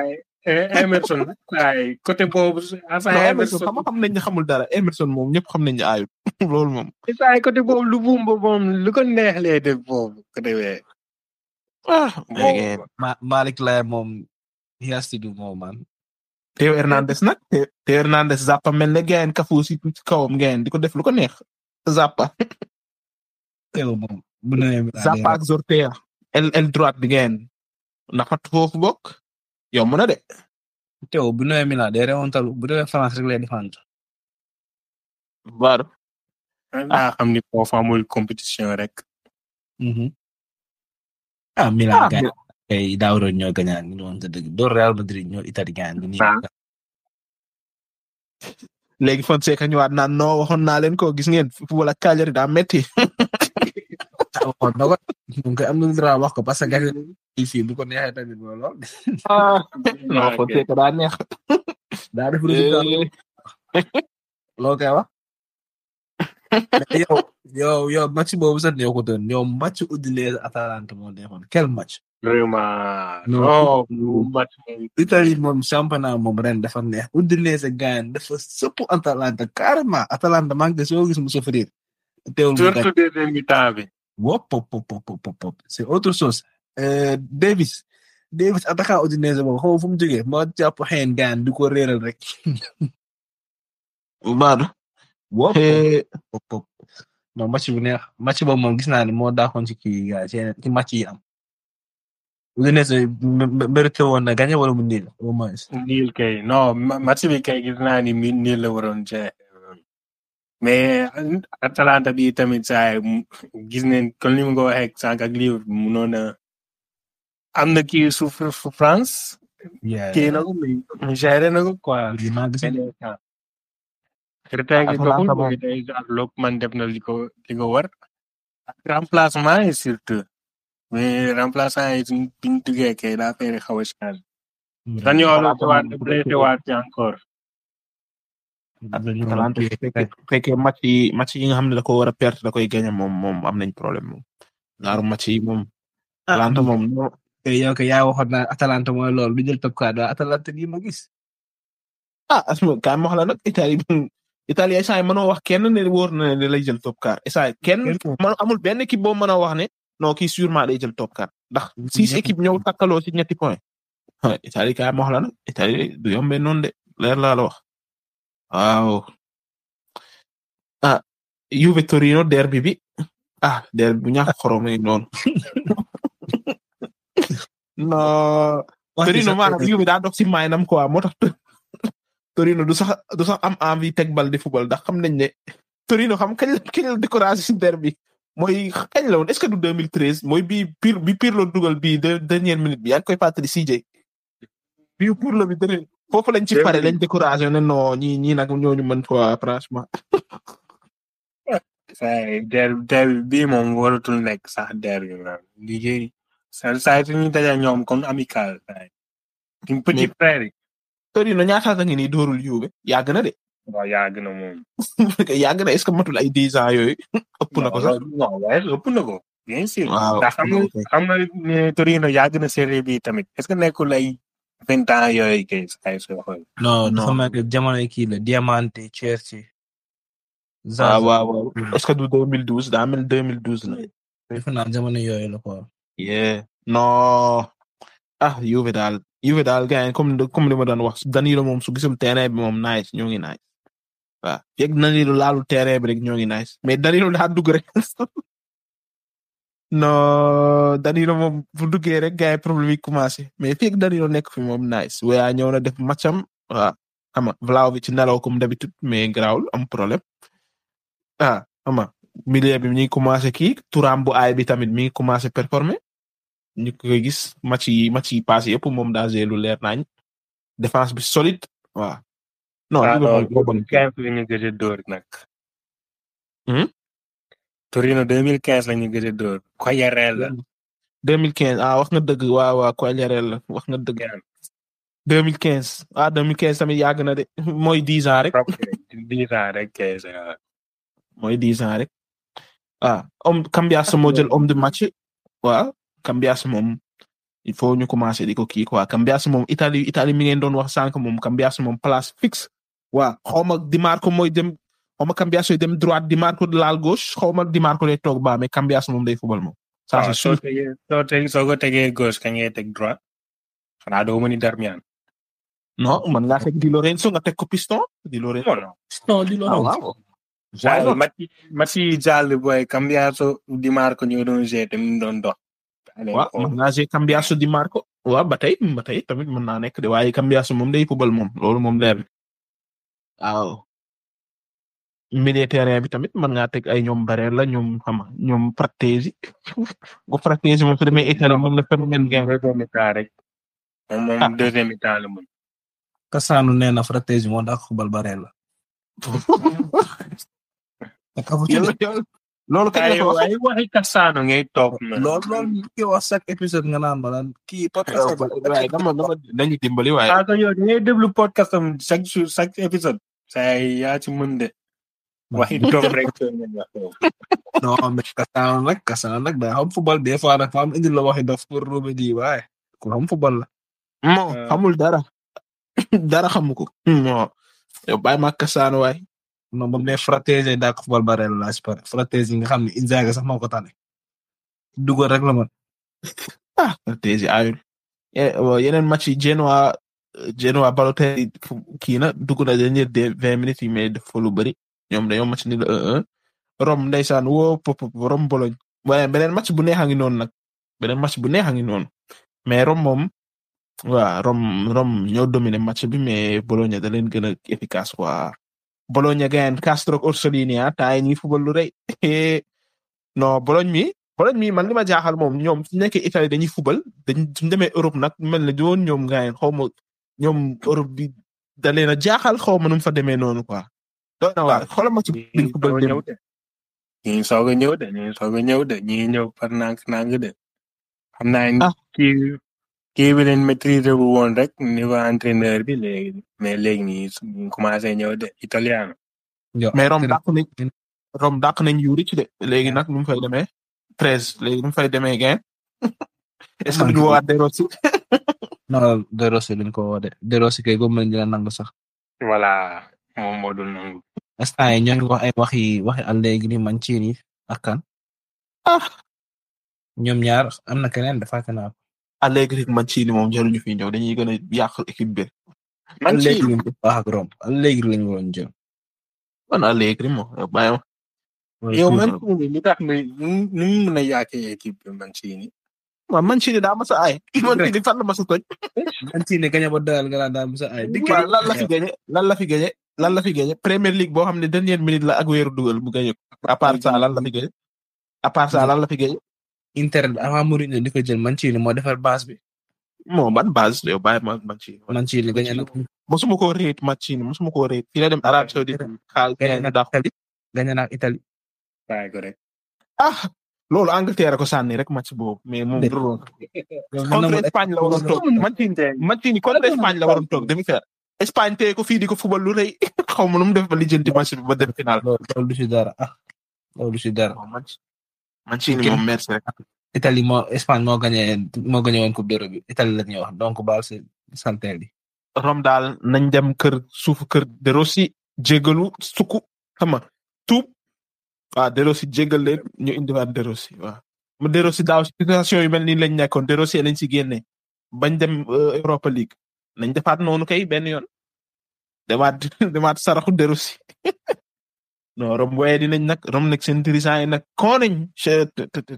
Emerson waaye côté boobu non saa Emerson xam xam nañ ne xamul dara Emerson moom ñëpp xam nañ ne aayul loolu moom. saa côté boobu lu bumba moom lu ko neex lee def boobu côté wee ah boobu Ma Malik Laye moom he has to do more man. Théo Hernandez nag Théo Théo Hernandez Zappa mel ne gayen kafu si ci kawam gayen di ko def lu ko neex Zappa Théo moom bu nee Milan Zappa ak Zortea el el droite bi gayen naxat foofu bokk yomb na de Théo bu nee Milan day rewantal bu demee France rek lay défendre. baar naa xam ni foofu amul compétition rek ah Milan Ah, gañ kay daaw doon ñoo gañaan ñu woon te dëgg door Real Madrid ñoo Italie gañaan ni Ah. léegi Fonseca ñëwaat naan non waxoon naa leen ko gis ngeen football ak Cagliari daa metti waxoon na ko moom kay am na droit wax ko parce que gañ il fii bu ko neexee tamit mooy lool non Fonseca daa neex daa def résultat loo koy wax mais yow yow yow match boobu sax neexutoon yow match Udinese Atalanta moo neexoon quel match vraiment Non. non bu match moom Italie moom championnat moom ren dafa neex Udinese gagne dafa sëpp Atalanta carrément Atalanta maa ngi soo gis mu souffrir teewul mu gagne surtout deuxième mi-temps bi wop pop pop pop pop pop c'est autre chose euh, Davis Davis attaquant Udinese boobu xaw ma fu mu jógee moo jàpp xëyen gaan di ko réeral rek baar wop pop pop non match bu neex match boobu moom gis naa ne moo daaxoon ci kii gaa ci ci match yi am Udinese mérité woon na gagné wala mu niil au moins niil kay non ma- match bi kay gis naa ni mi niil la waroon jeex mais Atalanta bi tamit saa yi gis neen comme ni mu ko waxee sànq ak livre bi munoon a am na kii souffre France yeah kii na ko mais géré na ko quoi lii maa gis benn temps retain gi Atalanta doxul moom. mooy day look man def na li ko li ko war ak remplacement yi surtout mais remplaçant yi suñ biñ duggee kay daa fay xaw a changé dañoo la waat blessé waat ci encore Atalanta su fekkee su fekkee match yi match yi nga xam ne da ko war a perte da koy gagné moom moom am nañ problème moom ñaaru match yi moom Atalanta moom non yow kay yaa waxoon naa Atalanta mooy loolu du jël top 4 waa Atalanta bii ma gis ah asma kaay ma wax la nag Italie Italie instant yi mënoo wax kenn ne wóor na ne lay jël top 4 instant yi kenn man amul benn équipe boo mën a wax ne non kii sûrement day jël top 4 ndax six équipes ñëw takkaloo ci ñetti point ah Italie kaay ma wax la nag Italie du yombee noonu de leer laa la wax waaw ah Juve Torino derby bi ah derby bu ñàkk xorom yi noonu non Torino maanaam Juve daa dox ci maynam quoi moo tax Torino du sax du sax am envie teg bal di football ndax xam nañ ne Torino xam kañ la kañ la découragé ci derby mooy kañ la woon est-ce que du 2013 mooy bi pire bi pire la dugal bii de dernière minute bi yaa ngi koy fàttali CJ bii pour la bi dernier foofu lañ ci pare lañ découragé ne non ñii ñii nag ñooñu mën quoi franchement say der der bii moom waratul nekk sax der bi man liggéey sa saa suñuy daja ñoom comme amical say suñ petit frère yi Torino ñaata nga nii dóorul Juve yàgg na de waaw yàgg na moom yàgg na est-ce que matul ay dix ans yooyu ëpp na ko sax non waaye ëpp na ko bien sûr waaw ndax xam nga xam nga ne Torino yàgg na série bi tamit est-ce que nekkul ay vingt ans yooyu kay say soo xool non Non. dafa mel ni jamono kii la Diamante Chelsea waaw waaw waaw est-ce que du 2012 daa mel 2012 la defe naa jamono yooyu la quoi yeah non ah Juve daal Juve daal gars yi comme comme li ma doon wax Danilo moom su gisul terrain bi moom nice ñoo ngi nice waaw fekk Danilo laalu terrain bi rek ñoo ngi nice mais Danilo daa dugg rek non Danilo moom bu duggee rek gars yi problème yi commencé mais fekk Danilo nekk fi moom nice waaye ñëw na def matcham waaw xam nga Vlahovic ci nelaw comme d'habitude mais garaawul am problème ah xam nga milieu bi mi ngi commencé kii turam bu aay bi tamit mi ngi commencé performer ñu koy gis match yi match yi passé yëpp moom daa lu leer nañ défense bi solide waaw. non ah Liverpool moo bon. non quinze la ñu gëj a dóor nag. Hmm? Torino deux mille quinze la ñu gëj a dóor. Quagliarella. 2015 ah wax nga dëgg waaw waaw Quagliarella la wax nga dëgg. 2015 ah 2015 tamit yàgg na de mooy 10 ans rek. dix ans rek quinze ans. mooy 10 ans rek. ah homme Cambiasso moo jël homme de match waaw Cambiasso moom il faut ñu commencer di ko kii quoi Cambiasso moom Italie Italie mi ngeen doon wax sànq moom Cambiasso moom place fixe waa xaw ma Di Marco mooy dem xaw ma Cambiasso dem droite Di Marco laal gauche xaw ma Di Marco day toog ba mais Cambiasso moom day fubal moom. ça waaw c'est soo sûr tegee soo tegee soo ko tegee gauche ka ngay teg droite xanaa doo mën ni Darmian. non man ngaa teg Di Lorenzo nga teg ko piston Di Lorenzo. non non Di Ah, Lorenzo. waaw. Why not? Mati Mati jàll booy Cambiasso Di Marco ñoo doon jeté mu doon dox. waaw mën naa see Cambiasso Di Marco waaw ba tey ba tey tamit mën naa nekk de waaye Cambiasso moom day fubal moom loolu moom leer na waaw milieu terrain bi tamit mën ngaa teg ay ñoom Barella ñoom xama ñoom Frattesi bu Frattesi moom su demee Italie moom la phénomène game deuxième mi-temps rek. moom moom Ah. deuxième mi-temps la mën. Cassano nee na Frattesi moo dàq xubal Barella. te kafu ci Yàlla- yàlla- loolu kañ la ay ko wax ay waxi Cassano ngay toog na. lool lool ñu koy wax chaque épisode nga naan ma naan kii podcast waaye dama dama dañu dimbali waaye ah yow da ngay déglu podcast am chaque jour chaque épisode. saa yi yaa ci mën de. waxi toog rek. non mais Cassano nag Cassano nag daa xam football des fois nag fa am indi la waxi dof pour robe di waaye ku xam football la. non Euh. xamul dara dara xamu ko non yow bàyyi ma Cassano waay non ba mu ne Frattesi dàq football Barella laa si pare Frattesi nga xam ne Inzaghi sax moo ko tane. dugal rek la man. ah Frattesi ayul Eh, bon, yeneen match yi Genoa Genoa Balotelli fu- kii na dugg na dernier de vingt minutes yi mais def fa lu bëri ñoom dañoo match ni la 1-1 Rome ndeysaan woo pop pop Rome Bologne waaye beneen match bu neex a ngi noonu nag beneen match bu neex a ngi noonu mais Rome moom waa Rome Rome ñoo dominé match bi mais Bologna da leen gën a efficace quoi Bologna gagne Castro Orsolini ah temps yi ñuy football lu rëy non Bologne mi Bologne mi man li ma jaaxal moom ñoom su nekkee Italie dañuy football dañ suñ demee Europe nag mel ne doon ñoom gagne xaw ma ñoom Europe bi da leen a jaaxal xaw ma nu mu fa demee noonu quoi. doy na waar xoolal ma ci biir football ñëw dem de. ñii soog a ñëw de ñii soog a ñëw de ñii ñëw par nànk nànk de. xam naa ni Ah. kii kii bi leen maîtriser wu woon rek niveau entraîneur bi léegi mais léegi nii su- ñu commencé ñëw de italien. mais Rome dàq nañ Rome dàq nañ Juric de léegi nag nu mu fay demee treize léegi nu mu fay demee gain est-ce que duñu woowaat De Rossi non De Rossi lañ ko woo de De Rossi kay góob nañ dina nangu sax. voilà moom moo dul nangu. instant yi ñoo ngi wax ay waxi waxi Allegri Mancini ak kan. ah ñoom ñaar am na keneen dafa fàtte naa ko. Allegri ak Mancini moom jaruñu fi ñëw dañuy gën a yàq équipe bi man ci Allegri lañ ko wax ak Rome Allegri lañ waroon jël. man Allegri moom yow bàyyi ma yow man ci li tax muy nu nu mu mën a yàqee équipe bi man ci ni. waaw Mancini daa mas a aay Mancini fan la mas a toj Mancini gañe ba doyal nga naan daal Moussa ay. dikk waaw lan la fi gagné lan la fi gagné lan la fi gagné Premier League boo xam ne dernière minute la ak weeru dugal mu gagné ko à part ça lan la fi gagné à part ça lan la fi gagné Inter avant Mourinho di ko jël Mancini moo defar base bi. moo ban base yow bàyyi ma Mancini Mancini gañe na mosuma koo réet Mancini mosuma koo réet fii la dem Arabie Saoudite xaal gañe na dax Italie gañe na Italie. bàyyi ko rek. ah loolu Angleterre ko sànni rek match boobu mais moom Dé- du loolu contre Espagne la waroon toog Mancini Mancini contre Espagne la waroon toog demi-finale Espagne tey ko fii di ko fubal lu rëy xaw ma nu mu def ba lijjanti match bi ba dem final loolu loolu du si dara ah loolu du si dara. Mancini Ok. moom merci rek Italie moo Espagne moo gagné moo gagné woon coupe d'Europe bi Italie la ñuy wax donc baal si salteel yi. Rome daal nañ dem kër suufu kër De Rossi jégalu sukku xam nga tuub waaw De Rossi jégal leen ñu indiwaat De Rossi waaw. mu De Rossi daaw situation yu mel nii lañ nekkoon De Rossi lañ si génne bañ dem euh, Europa League nañ defaat noonu kay benn yoon demaat demaat saraxu De Rossi non Rome waaye dinañ nag Rome nag seen dirigeant yi nag koo nañ chet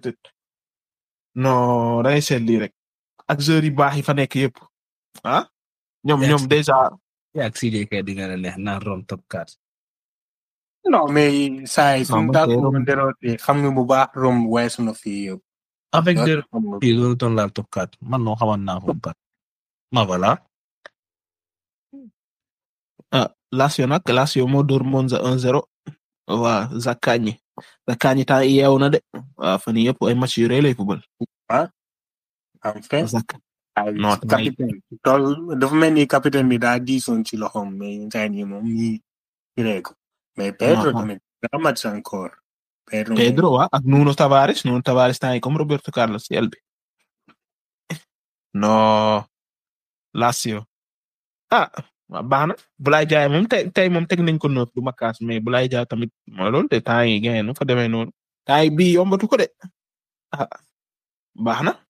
non dangay seet lii rek ak joueurs yu baax yi fa nekk yëpp ah ñoom Yes. ñoom déjà yaa ak CJ kay di nga la neex naan Rome top 4. non mais saa yi suñu man tàkku kay Rome- woon déroté xam nga bu baax Rome weesu na fii yëpp. avec Loolu de xam nga. fii loolu doon laal top 4 man noo xamoon naa ko ba ma voilà. ah Lazio nag Lazio moo dóor Monza 1-0 waa Zaccagni Zaccagni temps yii yeewu na de waa fan yii yëpp ay match yu rëy lay fubal. en fait Zac ay non, capitaine tool dafa mel ni capitaine bi daa diisoon ci loxoom mais saa yi moom ñii firee ko mais Pedro Non, non. tamit daa match encore. Pedro Pedro waa ak Nuno Tavares Nuno Tavares temps yi comme Roberto Carlos ci el bi non Lazio ah waaw baax na Boulaye Dia moom tey tey moom teg nañ ko neuf du ma kaas mais Boulaye Dia tamit mooy loolu de temps yi gagné nu fa demee noonu temps yi bii yombatu ko de ah baax na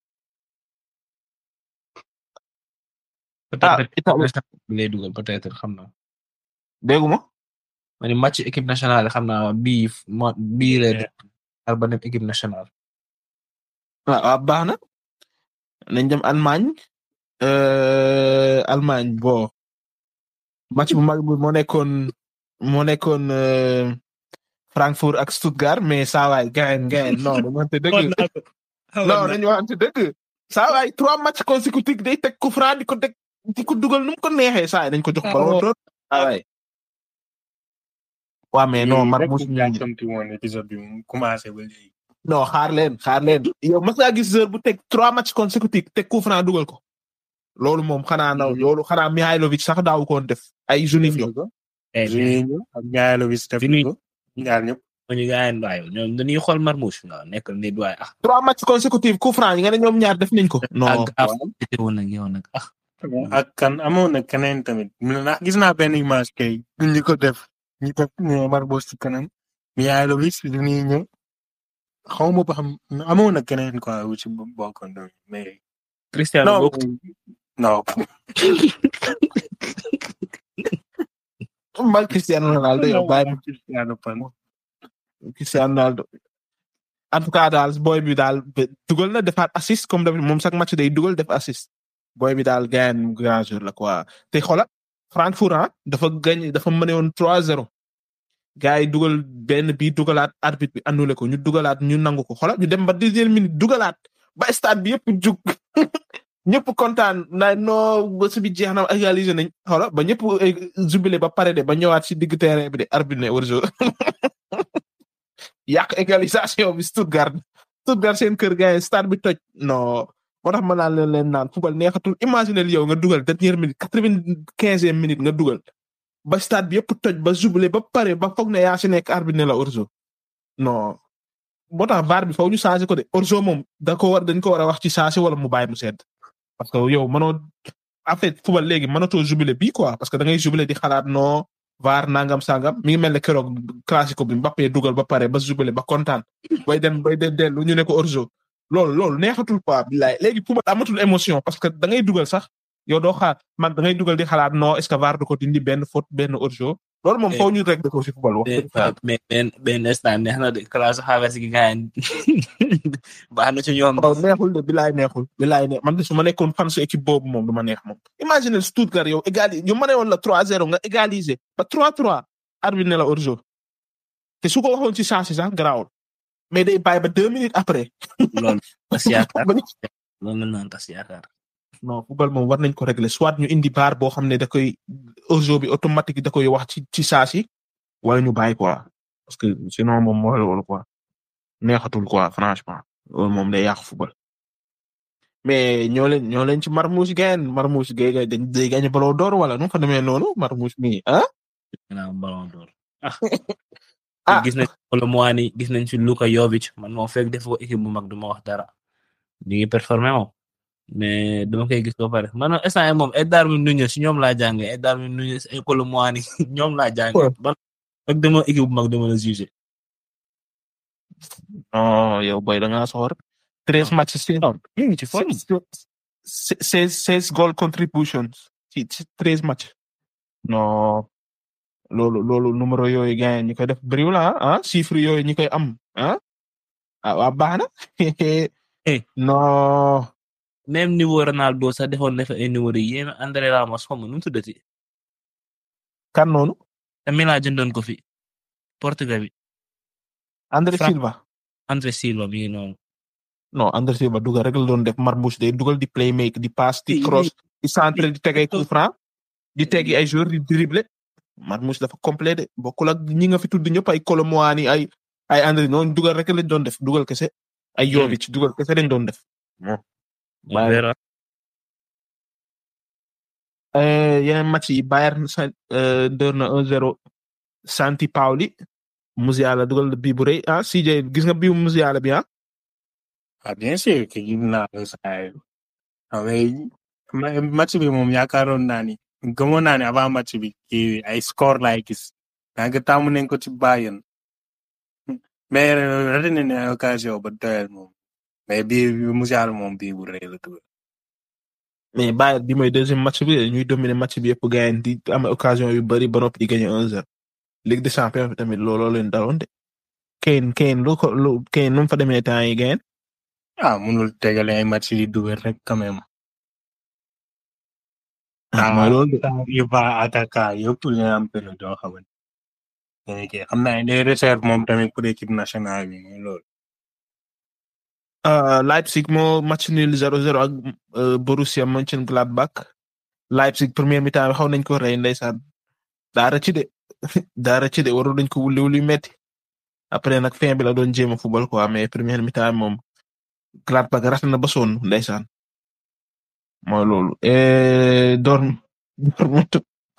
ah peut-être Italie lay dugal peut-être xam naa. déggu ma ma ni match équipe nationale xam naa bii mo bii lay def ba dem équipe nationale. waaw waaw baax na nañ dem Allemagne euh, Allemagne bon match bu mag bi moo nekkoon moo nekkoon euh, Frankfurt ak Stuttgart mais saa waay gayen gayen non dañu waxante dëgg non dañu waxante dëgg saa waay trois matchs consécutifs day teg coup franc di ko teg di ko dugal nu mu ko neexee saa yi dañ ko jox Ah, ballon waaw. d'or saa waay waa mais non Marmoush rek yàkkamti woon épisode bi mu commencé ba léegi. non xaar leen xaar leen yow mas ngaa gis joueur bu teg trois matchs consécutifs teg coup franc dugal ko loolu moom xanaa naw loolu xanaa Mihailovic sax daawu ko woon def ay Juninho Juninho ak Mihailovic def Juninho. ko ñaar ñëpp. ñu gaayen waaye ñoom dañuy xool Marmoush waaw nekkal nit waaye ah. trois matchs consécutifs coup franc yi nga ne ñoom ñaar def nañ ko non ak ah woon nag yow nag ah. ak kan amoon na keneen tamit ndax gis naa benn image kay ñu ko def ñu def Marmoush ci kanam Mihailovic Juninho xaw ma ba xam amoon na keneen quoi wu ci bokkoon tamit mais. Cristiano non bokk non. mbal Cristiano Ronaldo yow bàyyi ma Cristiano Pan. Cristiano Ronaldo en tout cas daal boy bi daal be- dugal na defaat assist comme d'habitude moom chaque match day dugal def assist boy bi daal gagne grand jour la quoi te xola Francfort ah dafa gagne dafa mëne woon 3-0 gars yi dugal benn bi dugalaat arbitre bi annulé ko ñu dugalaat ñu nangu ko xola ñu dem ba dixième minute dugalaat ba stade bi yëpp jug ñëpp kontaan na no bés bi jeex na égaliser nañ xola ba ñëpp eh, jubilé ba pare de ba ñëwaat si digg terrain bi de arbitre ne hors-jeu yàq égalisation bi Stuttgart Stuttgart seen kër gars yi stade bi toj non moo tax ma naan leen leen naan football neexatul imaginer yow nga dugal dernière minute quatre-vingt-quinzième minute nga dugal ba stade bi yëpp toj ba jubilé ba pare ba foog ne yaa si nekk arbitre ne la hors-jeu non moo tax VAR bi faw ñu changé ko de hors-jeu moom da ko war dañ ko war a wax ci changé wala mu bàyyi mu sedd parce que yow mënoo en fait football léegi mënatoo jubilé bii quoi parce que da ngay jubilé di xalaat non VAR nangam sangam mi ngi mel ne keroog classico bi Mbappé dugal ba pare ba jubilé ba kontaan bay dem bay dem dellu ñu ne ko hors-jeu loolu loolu neexatul quoi billaay léegi football amatul émotion parce que da ngay dugal sax yow doo xaar mag da ngay dugal di xalaat non est-ce que VAR du ko dindi benn faute benn hors-jeu loolu moom foo ñu rek ko ci football wax dëgg fa mais benn benn instant neex na de classe xaalis gi gaayen baax na ci ñoom. waaw neexul de bilaay neexul bilaay ne man de su ma nekkoon fan su équipe boobu moom du ma neex moom imagine Stuttgart yow égaliser ñu mëne woon la 3-0 nga égaliser ba 3-3 arbitre ne la hors-jeu te su ko waxoon ci changé sax garaawul mais day bàyyi ba deux minutes après loolu tas yaakaar ba ñu- loolu la naan tas yaakaar. non football moom war nañ ko régler soit ñu indi baar boo xam ne da koy hors-jeu bi automatique da koy wax ci ci saa si wala ñu bàyyi quoi parce que sinon moom mooy loolu quoi neexatul quoi franchement loolu moom day yàq football mais ñoo leen ñoo leen ci Marmoush gayen Marmoush gay gay dañ day gagné ballon d'or wala nu mu fa demee noonu Marmoush mi ah ginnaaw ballon d'or. Ah. gis nañ wala mois ni gis nañ fi Luka Jovic man moom fekk def ko équipe bu mag du ma wax dara. ñu ngi performé moom. mais dama koy gis ba pare man instant yii moom ay Darwin Nunez si ñoom laa jàngee ay Darwin Nunez ay Colomboani ñoom laa jàngee. ban ak dama équipe bu mag dama la jugé. non yow boy da ngaa soxor treize matchs si ñu ngi ci forme. seize seize goal contributions ci ci treize matchs non loolu loolu numéro yooyu gars ñi koy def bëriwul ah ah chiffre yooyu ñi koy am ah ah waa baax na Eh. non même niveau Ronaldo sax defoon na fa ay numéro yi yéen André Ramos xaw ma nu mu tuddati. kan noonu te Milan jëndoon ko fi. Portugal bi André Fra- Silva André Silva mi ngi noonu. non André Silva dugal rek la doon def Marmoush day dugal di play make di pass di Di- cross di centre di teg ay coup franc di tegi ay joueurs di dribble Marmoush dafa complet de bokkul ak ñi nga fi tudd ñëpp ay Colomboani ay ay André noonu dugal rek lañ doon def dugal kese ay Jovic dugal kese lañ doon def. Bayern. Vera Euh, yeneen match yi Bayern sa euh, door na 1-0 Santi Paoli Musiala dugal bii bu rëy ah CJ gis nga bii Musiala bi ah ah bien sûr que gis naa ko saa yi. ah mais ma- match bi moom yaakaaroon naa ni gëmoon naa ne avant match bi kii ay score laay gis yaa ngi tàmm nañ ko ci Bayern mais raté nañ ne ay occasion ba doyal moom mais bii bi mu jaar moom bii bu rëy la tuur mais Bayern bi mooy deuxième match bi ñuy dominer match bi yëpp gagné di am occasion yu bari ba noppi di gagné 1-0 Ligue des champions bi tamit looloo leen daloon de Kane Kane lu ko lu Kane nu mu fa demee temps yi gagné ah mënul tegale ay match yi dugal rek quand même ah mooy loolu de il va attaquer yëpp ñu am période yoo xamante ne kii xam naa ne day réserve moom tamit pour équipe nationale bi mooy loolu. Uh, Leipzig moo match nul 0-0 ak uh, Borussia Mönchengladbach Leipzig première mi-temps bi xaw nañ ko rey ndeysaan daara ci de daara ci de waroon nañ ko wuli wuli metti après nag fin bi la doon jéem a football quoi mais première mi-temps moom Gladbach rafet na ba sonn ndeysaan mooy loolu et Dorm Dortmund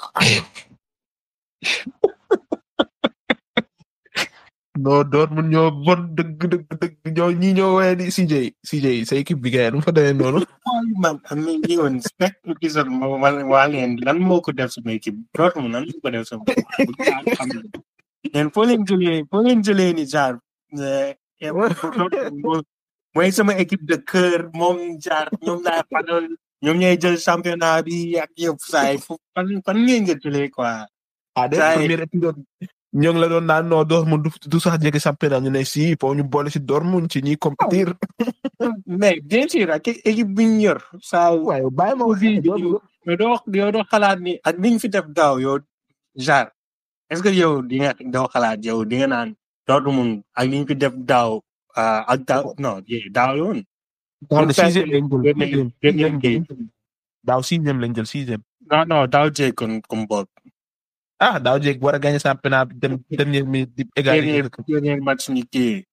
non Dortmund ñoo bon dëgg dëgg dëgg ñoo ñi ñoo woowee di CJ CJ sa équipe bi gars yi nu mu fa demee noonu. waaw man am na lii woon spec épisode ma ma waa leen lan moo ko def sama équipe Dortmund lan moo ko def sama équipe xam nga leen foo leen jëlee foo leen jëlee ni genre eh, Dortmund mooy sama équipe de cœur moom jaar ñoom laa fanal ñoom ñooy jël championnat bi ak yëpp saa yi fu fan fan ngeen nga jëlee quoi. ah de Saa yi- premier épisode ñoo ngi la doon naan non Dortmund du du sax jege championnat ñu ne si pour ñu boole si Dortmund ci ñi compétir. mais bien sûr ak équipe bi ñu yor saa yu waaye bàyyi ma wax mais doo yow doo xalaat ni ak ni ñu fi def daaw yow genre est-ce que yow di nga doo xalaat yow di nga naan Dortmund ak ni ñu fi def daaw ah, ak daaw non yee daaw la woon. daaw de Ñu fekk sixième lañ jël gën a- gën a kii. daaw sixième lañ jël sixième. non non daaw jéeg kon comme boog. ah daaw jéeg war a gagné championnat bi dem dernière minute di égaliser. dernier dernier match ni kii.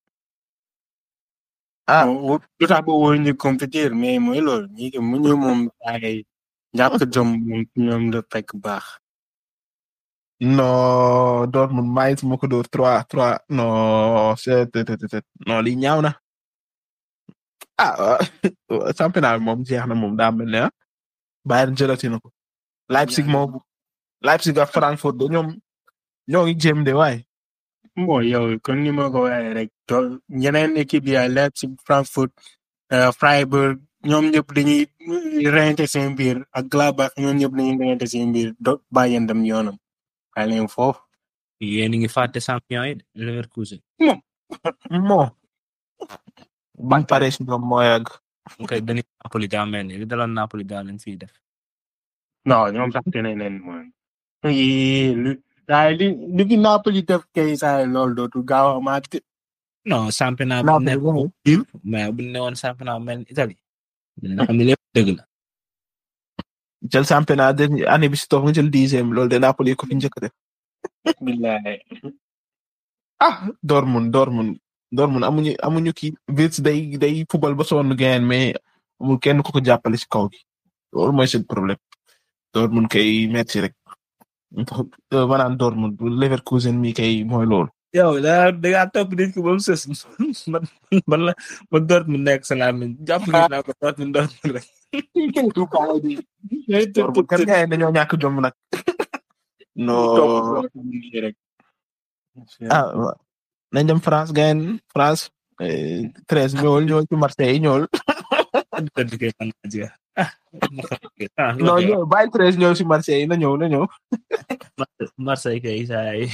ah Bon, lu tax ba wóor ñu compétir mais mooy loolu ñi mu ñu moom ay ñàkk jom moom ci ñoom la fekk baax. non Dortmund Mainz moo ko dóor trois trois non c'est c'est non lii ñaaw na ah championnat bi moom jeex na moom daa mel ne ah Bayern jëlati na ko Leipzig moom Leipzig ak Frankfurt de ñoom ñoo ngi jéem de waaye bon yow kon ni ma ko waxee rek to ñeneen équipe yi ay Leipzig Frankfurt euh, Freiburg ñoom ñëpp dañuy reyante seen biir ak Gladbach ñoom ñëpp dañuy reyante seen biir do bàyyi dem yoonam waaye leen foofu yéen a ngi fàtte champion yi de Leverkusen. moo ban pare si ñoom moo yàgg ok dañuy Napoli daa mel ni li daloon Napoli daa leen fiy def. non ñoom sax dinañ leen moom yii lu waaye li li fi Napoli def kay saa loolu dootul gaaw a amaat de. non championnat bu Napoli nekk moom mais bu ñu ne woon championnat bu mel ni Italie. dina xam ne lépp dëgg la. jël championnat dernier année bi si toog nga jël dixième loolu de Napoli ko fi njëkk a def billahi ah Dortmund Dortmund Dortmund amuñu amuñu kii Wirtz day day football ba sonn gain mais amul kenn ku ko jàppale si kaw gi loolu mooy seen problème Dortmund kay metti rek ma naan Dortmund Leverkusen mi kay mooy loolu. yow da da ngaa topp nit ki ba mu sës man man la man Dortmund nekk sa làmmiñ jàpp naa ko Dortmund Dortmund rek. Dortmund kan gars yi dañoo ñàkk jom nag. non ah waaw nañ dem France gain France treize ñëwul ñëwul ci Marseille ñëwul. dëgg kay man naa jeex. ah non ñëw bàyyi treize ñëw si Marseille na ñëw na ñëw. Marseille kay saa yi.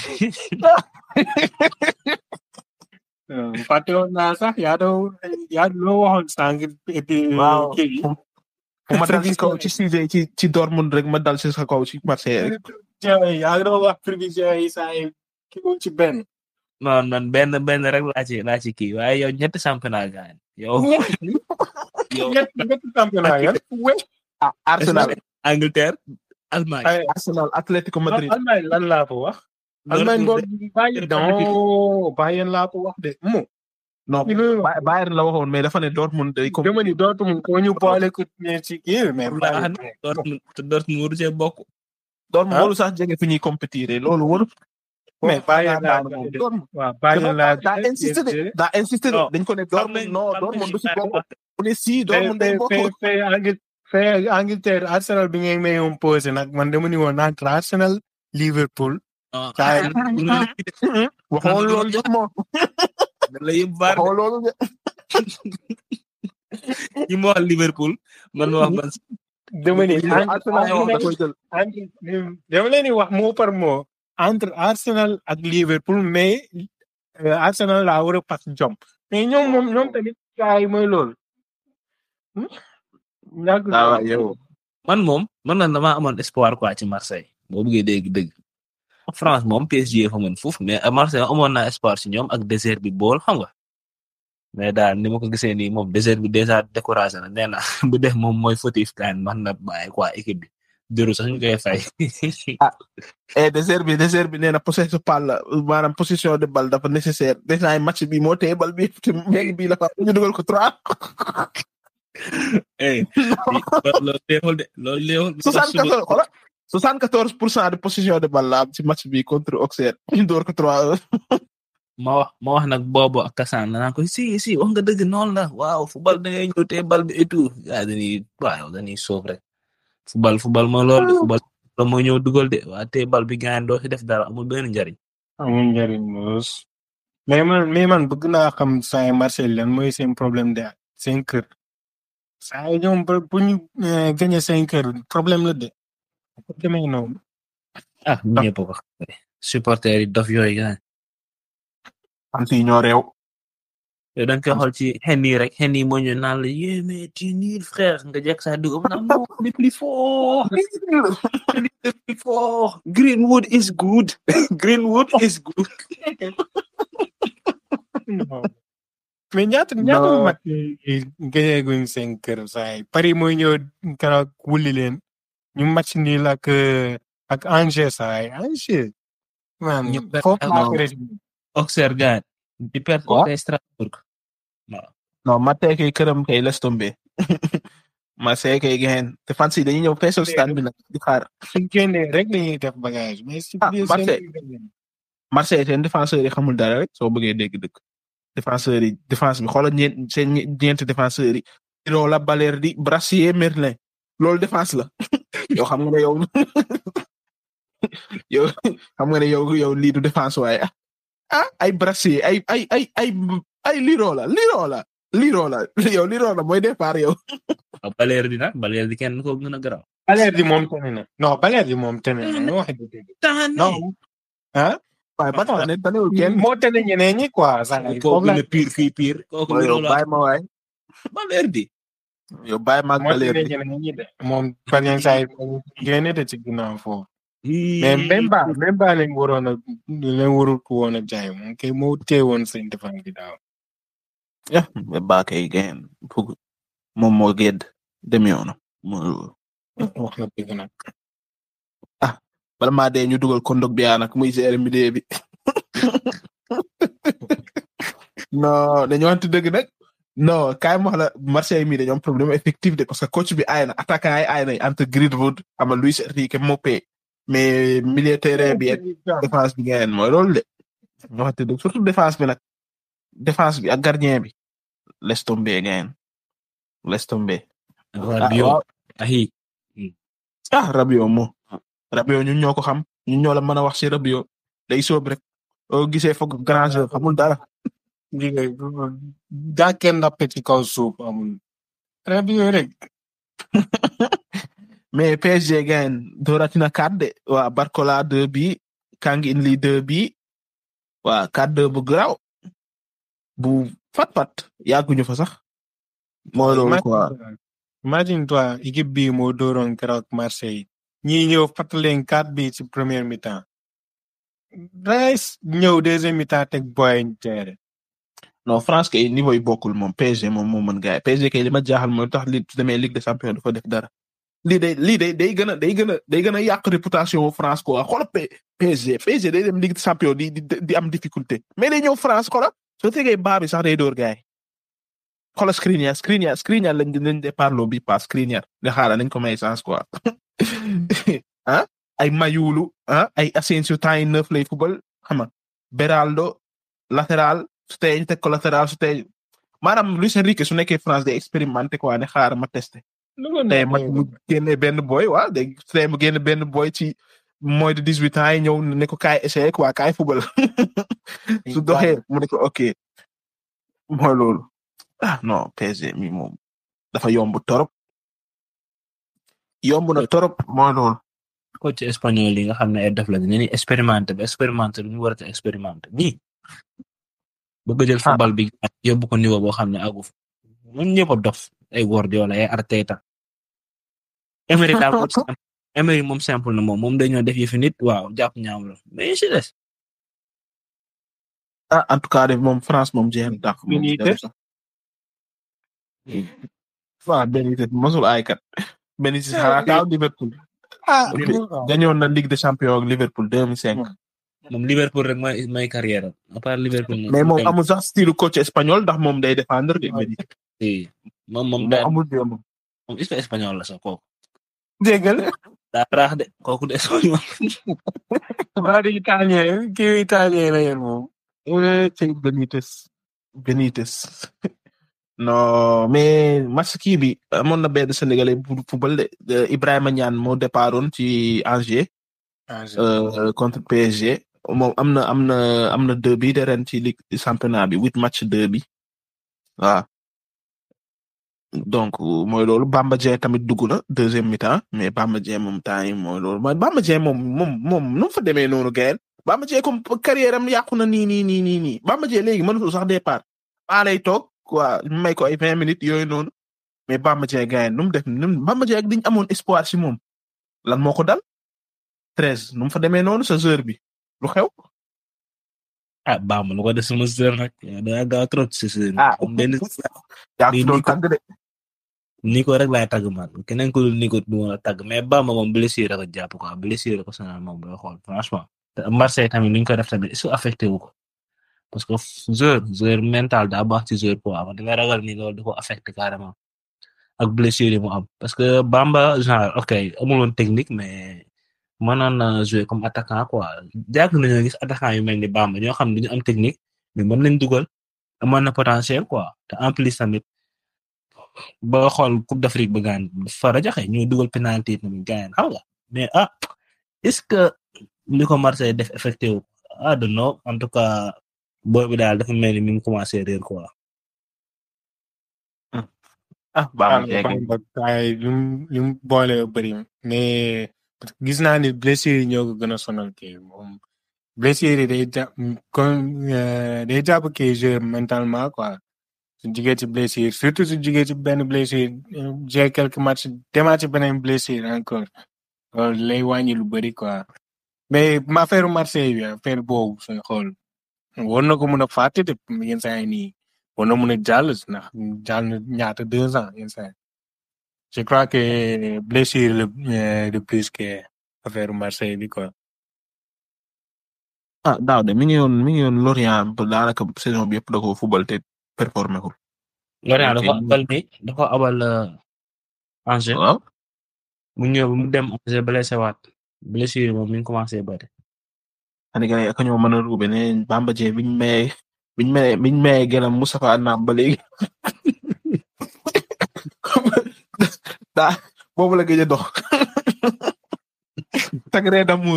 fàtte woon naa sax yaa doo yaa loo waxoon sànq et puis waaw kii fu ma dal ci kaw ci sujet ci ci Dortmund rek ma dal ci sa kaw ci Marseille rek. yaa ngi doon wax prévision yi saa yi kii ko ci benn non non benn benn rek laa ci laa ci kii waaye yow ñetti championnat gaan yow. yow ñett ñetti championnat yan ah Arsenal Angleterre Allemagne. ay Arsenal Atlético Madrid. Allemagne lan laa ko wax Allemagne Dortmund boobu Bayern non Bayern laa ko wax de mo non Ba- Bayern la waxoon mais dafa ne Dortmund day ko dama ni Dortmund ko ñu boole ko ne ci kii mais baax Bayern na Dortmund Dortmund waru cee bokk. Dortmund ah. waru sax jege fi ñuy compétir loolu waru. mais Bayern laa moom de Dortmund waaw Bayern laa daa insisté de daa insisté de Non. dañ ko ne Dortmund non Dortmund du si bokk mu ne si Dortmund day bokk. fee Angleterre Arsenal bi ngeen may yoon posé nag man dama ni woon entre Arsenal Liverpool. Kaay. waxoo loolu de moom la yëpp baar waxoo loolu de ñi ma wax Liverpool man ma wax man dama ni Arsenal moom da koy jël entre dama leen di wax mot par mot entre Arsenal ak Liverpool mais euh, Arsenal laa war a pas jom mais ñoom moom ñoom tamit gars yi mooy loolu. Hmm? ñàkk ah waaw yow man moom man na damaa amoon espoir quoi ci Marseille boo bëggee dégg dëgg France moom PSG fa mën foofu mais Marseille amoon naa espoir ci ñoom ak désert bi bool xam nga mais daal ni ma ko gisee nii moom désert bi déjà découragé na nee na bu def moom mooy fautif kan man na bàyyi quoi équipe bi jëru sax ñu koy fay eh désert bi désert bi nee na possession balle la maanaam possession de balle dafa nécessaire déjà ay match bi moo téye bal bi te léegi bii la fa ñu dugal ko trois eh loolu leewul de loolu leewul soixante quatorze xoolal soixante quatorze pour cent de possession de balle la am ci match bi contre Auxerre ñu door ko trois heures ma wax ma wax nag boobu ak Kassane naan ko si si wax nga dëgg noonu la waaw football da ngay ñëw te bal bi et tout yaa dañuy waaw dañuy soof rek football football moo loolu de football la moo ñëw dugal de waa te bal bi gaañ doo ci def dara amul benn njariñ amul njëriñ moos mais man mais man bëgg naa xam saa Marseille lan mooy seen problème de seen kër saa yi ñoom bu bu ñu euh, gagné seen kër problème la de ko demee noonu ah ñëpp ko xam ne supporters yi dof yooyu gaañ am si ñoo réew yow da nga koy xool ci xen yi rek xen yi moo ñu naan la yé mais tu nul frère nga jekk saa dugg mu naan non on est plus fort on est plus fort Greenwood is good Greenwood is good mais ñaata ñaata Non. mat gagné guñ seen kër saa yi Paris mooy ñëw keroog wulli leen ñu match nii la ak euh, ak Angers saa yi Angers man Ñu perte foofu laa ak- ko résumé. Auxerre gaañ di perte Quoi? contre Strasbourg non Marseille kay këram kay laisse tomber Marseille kay gain te fans yi dañuy ñëw feesal stade bi nag di xaar suñ génnee rek lañuy def bagage mais si Ah, biir Marseille. seen Marseille seen défenseurs yi xamul dara rek soo bëggee dégg dëgg défenseurs yi défense bi xoolal ñeent seen ñe- ñeenti défenseurs yi Irola Balerdi Brassier Merlin loolu défense la yow xam nga ne yow yow xam nga ne yow yow lii du défense waaye ah ay Brassier ay ay ay ay ay Lirola Lirola Lirola yow Lirola mooy départ yow waaw Balerdi nag Balerdi kenn ko gën a garaaw Balerdi moom tane na non Balerdi moom tane na ñu wax dëgg tane non ah waaye ba tax ne tanewul kenn moo tane ñeneen ñi quoi sax kooku foofu la gën a pire fii pire kooku yow loolu bàyyi ma waay Balerdi yow bàyyi ma ak moo tane Balerdi ñeneen ñi de moom par exemple saa yi génne de ci ginnaaw foofu mais même ba même ba leen waroon a leen warul ko woon a jaay moom kay moo teewoon seen défense bi daaw yeah ba kay gain fug moom moo gedd dem yoonam moo wax nga dëgg nag bala maa dee ñu dugal kondog bi yaa nag muy gérer milieu bi non dañu wante dëgg nag non kaay ma wax la Marseille mi dañoo am problème effectif de parce que coach bi aay na attaquant yi aay na entre Greenwood ama Luis Enrique Mopé mais milieu terrain bi ak défense bi ngeen mooy loolu de ñu waxante dëgg surtout défense bi nag défense bi ak gardien bi laisse tomber ngeen laisse tomber waa bio ahi ah Rabiot moo Rabiot ñun ñoo ko xam ñun ñoo la mën a wax ci Rabiot day soob rek oo gisee foog grand jeu xamul dara daa kenn nappe ci kaw suuf amul Rabiot rek mais PSG gain dooratina 4 de waa Barcola 2 bi Kang In Lee 2 bi waa 4-2 bu graw bu fat fat yàgguñu fa sax mooy loolu quoi imagine toi équipe bi moo dooroon keroog Marseille ñi ñëw fàttaleen quatre bi ci première mi-temps Rice ñëw deuxième mi-temps teg boy teere non France kay niveau yi bokkul moom PSG moom moo mën gaay PSG kay li ma jaaxal mooy tax li su demee Ligue des Champions dafa def dara lii day lii day day gën a day gën a day gën a yàq réputation France quoi xoolal P PSG PSG day dem Ligue des Champions di di di am difficulté mais day ñëw France xoolal soo tegee baa bi sax day door gaay xoolal Skriniar Skriniar Skriniar lañ lañ départ loo bi pas Skriniar nga xaaral nañ ko may chance quoi ah ay Mayulu ah ay Asensio temps yi neuf lay football xam nga Beraldo latéral su tey ñu teg ko latéral su tey maanaam Luis Enrique su nekkee France day expérimenté quoi ne xaaral ma testé lu ko tey neex match mu génne benn boy waaw day tey mu génne benn boy ci moins de dix huit ans yi ñëw ne ko kaay essayé quoi kaay fubal su doxee mu ne ko ok mooy loolu ah non PSG mi moom dafa yomb torop yomb na torop mooy loolu coach espagnol yi nga xam ne ay def la ne ni expérimenté ba expérimenté lu ñu war a expérimenté nii bëgg a jël football bi yóbbu ko niveau boo xam ne àggu fa ñun ñëpp a dof ay Guardiola ay Arteta Emery daal moom simple Emery moom simple na moom moom dañoo def yëfi nit waaw jàpp ñaam la mais si des ah en tout cas de moom France moom jeex na dàq moom Benitez? waaw Benitez mosul ay kat Benitez xanaa daaw Liverpool ah gañoon na Ligue des Champions ak Liverpool 2005 moom Liverpool rek mooy mooy carrière am à part Liverpool mais moom amul sax style coach espagnol ndax moom day défendre de Benitez si moom moom moom daa amul démb moom est-ce que espagnol la sax kooku déggal daa raax de kooku de espagnol waa di italien kii italien la yéen moom ci Benitez Benitez non mais match kii bi amoon na benn Sénégalais bu football de Ibrahima Niane moo départoon ci Angers euh, contre PSG moom am na am na am na deux bi de ren ci ligue championnat bi huit match deux bi waaw donc mooy loolu Bamba Dieng tamit dugg na deuxième mi-temps mais Bamba Dieng moom temps yi mooy loolu mooy Bamba Dieng moom moom moom nu mu fa demee noonu gayen Bamba Dieng comme carrière am yàqu na nii nii nii nii nii Bamba Dieng léegi mënatul sax départ maa lay toog quoi may ko ay vingt minutes yooyu noonu mais Bamba Dieng gayen nu mu def nu mu Bamba Dieng ak diñ amoon espoir si moom lan moo ko dal treize nu mu fa demee noonu sa heure bi lu xew ah Bamba lu ko def sama sœur nag daa gaaw trop ci sœur ah am benn yaa lii fi doon nii ko- tàgg de Nico rek laay tàgg man keneen ku dul Nico du ma la tàgg mais Bamba moom blessure ko jàpp quoi blessure ko sonal moom booy xool franchement te Marseille tamit lu ñu ko def tamit est-ce que affecté wu ko parce que joueur joueur mental daa baax ci joueur quoi man dama ragal ni loolu da ko affecté carrément ak blessure yi mu am parce que Bamba genre ok amul woon technique mais mënoon na jouer comme attaquant quoi jàpp nañoo gis attaquant yu mel ni Bamba ñoo xam ne duñu am technique mais mën nañ dugal amoon na potentiel quoi te en plus tamit ba xool Coupe d'Afrique ba gaan fa rajaxe ñu dugal penalty tamit gaan xam nga mais ah est-ce que li ko Marseille def effecté wu ah de non en tout cas booy bi daal dafa mel ni mi ngi commencé réer quoi. ah Bamba Dieng Bamba ay lu mu lu mu boole bëri mais gis naa ni blessure yi ñoo ko gën a sonal kii moom blessure yi day jàpp comme euh, day jàpp kii joueur mentalement quoi su jugee ci blessure surtout su jugee ci benn blessure j'ai quelques matchs demaat ci beneen blessure encore loolu lay wàññi lu bëri quoi mais ma affaire Marseille bi affaire boobu sooy xool war na ko mën a fàtte de yenn saa yi nii war na mën a jàll ndax jàll na ñaata deux ans yenn saa yi je crois que blessure le euh, de plus que affaire Marseille bi quoi. ah daaw de mi ngi yoon mi ngi yoon Lorient ba daanaka saison bi yëpp da ko football te performé ko Lorient dafa Ok. abal ni dafa abal euh, Angers waaw mu ñëw mu dem Angers blessé waat blessure yi moom mi ngi commencé bëri. Sénégalais ak ñoo mën a ruube ne Bamba Dieng biñ maye biñ maye biñ maye gelam Moustapha Naam ba léegi daa boobu la gëj a dox Sacré d'amour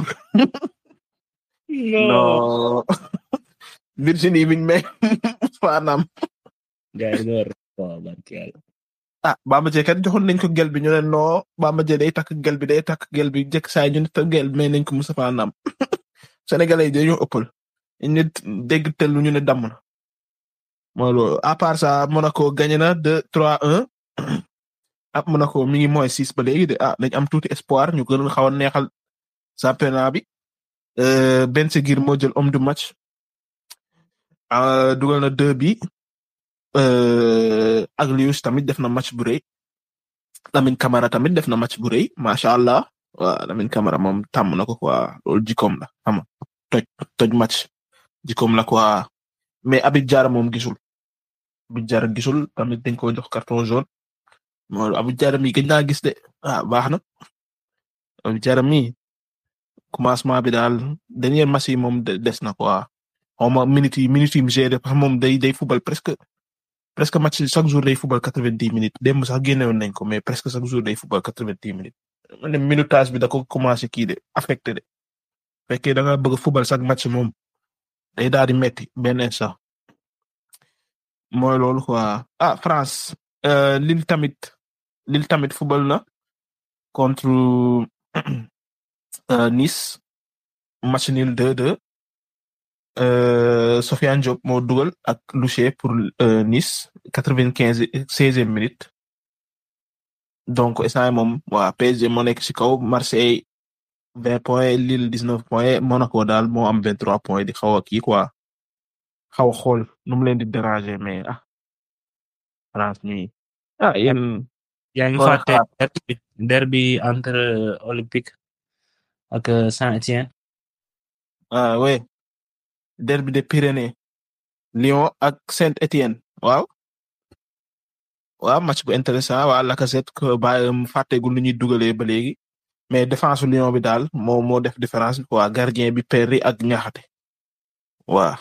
non Virginie biñ maye Moustapha Naam gars yi door waaw barki yàlla. ah Bamba Dieng kat joxoon nañ ko gel bi ñu ne non Bamba Dieng day takk gel bi day takk gel bi jëkk saa ñu ne takk gel bi may nañ ko Moustapha Naam Sénégalais yi dañoo ëppal ñu ne dégg tellu ñu ne damm na mooy loolu à part ça Monaco gagné na deux trois un ah Monaco mi ngi mooy six ba léegi de ah dañ am tuuti espoir ñu gën a xaw a neexal championnat bi euh, Ben Seguir moo jël homme du match ah dugal na deux bi euh, Aglius tamit def na match bu rëy Lamine Camara tamit def na match bu rëy macha allah waaw Lamine Camara moom tàmm na ko quoi loolu jikkoom la xam nga toj toj match jikkoom la quoi mais Habib Diarra moom gisul Habib Diarra gisul tamit dañ ko jox carton jaune moo Habib Diarra mi gëj naa gis de ah baax na Habib Diarra mi commencement bi daal dernier match yi moom de- des na quoi xaw ma minutes yi minutes yi mu géré parce que moom day day football presque presque match chaque jour day football quatre-vingt-dix minutes démb sax génnewoon nañ ko mais presque chaque jour day football quatre-vingt-dix minutes man de minutage bi da ko commencé kii de affecté de fekkee da nga bëgg football chaque match moom day daal di metti benn instant mooy loolu quoi ah France euh, Lille tamit Lille tamit football na contre euh, Nice match nul 2-2 euh, Sofiane Diop moo dugal ak Louché pour euh, Nice quatre-vingt-quinze seizième minute donc instant moom waa PSG moo nekk ci kaw Marseille vingt points Lille dix-neuf points Monaco daal moo am vingt-trois points di xaw a kii quoi xaw a xool nu mu leen di déranger mais ah France mi ah yéen yaa ngi Kon fàtte xaar. derby derby entre Olympique ak euh, Saint-Étienne ah ouais derby des Pyrénées Lyon ak Saint-Étienne waaw waaw match bu intéressant waa Lacazette que bàyyi mu fàtteegul lu ñuy dugalee ba léegi mais défense su Lyon bi daal moo moo def différence quoi gardien bi Perry ak Niakhaté waaw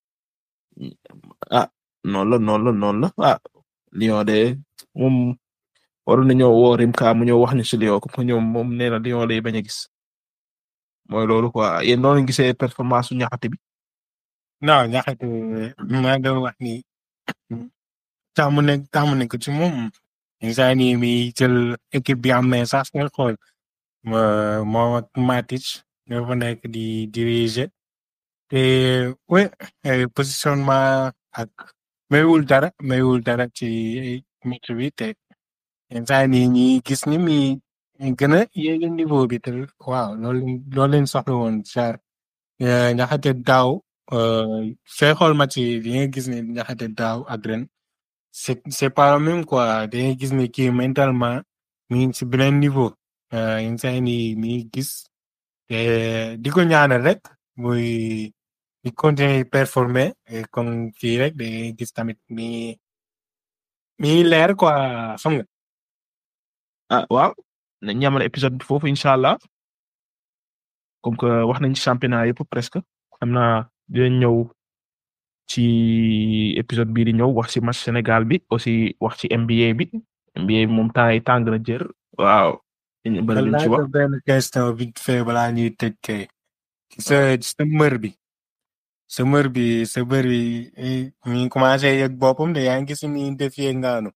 ah noonu la noonu la noonu la ah Lyon de moom waroon nañoo woo Rimka mu ñëw wax ñu si Lyon comme que ñoom moom nee na Lyon lay bañ a gis mooy loolu quoi yéen noonu la gisee performance su Niakhaté bi. non ñaxate maa doon wax ni tàmm nañ tàmm nañ ko ci moom instant nii mi jël équipe bi am na sax nga xool ma- moom ak Matic ñoo fa nekk di diriger te oui eh, positionnement ak mayul dara mayul dara ci match bi te instant nii ñi gis ni mi gën a yéegi niveau bi te waaw loolu loolu leen soxla woon genre eh, ñaxate daaw euh, sooy xool match yi di nga gis ne ñaxate daaw ak ren c'est c'est pas le même quoi da ngay gis ne kii mentalement mi ngi ci beneen niveau euh, instant nii mi ngi gis te di ko ñaanal rek muy di continuer performer et comme kii rek da ngay gis tamit mi mi ngi leer quoi xam nga ah waaw nañ ñamal épisode bi foofu incha allah comme que wax nañ ci championnat yëpp presque xam naa dinañ ñëw ci épisode bii di ñëw wax ci match Sénégal bi aussi wax ci NBA bi NBA bi moom temps yi tàng na jër waaw dañu bëri luñ ci wax laaj benn question vite fait balaa ñuy tëj kay ci sa ci sa mër bi sa mër bi sa mër bi eh, mi ngi commencé yëg boppam de yaa ngi gis ni defee ngaanu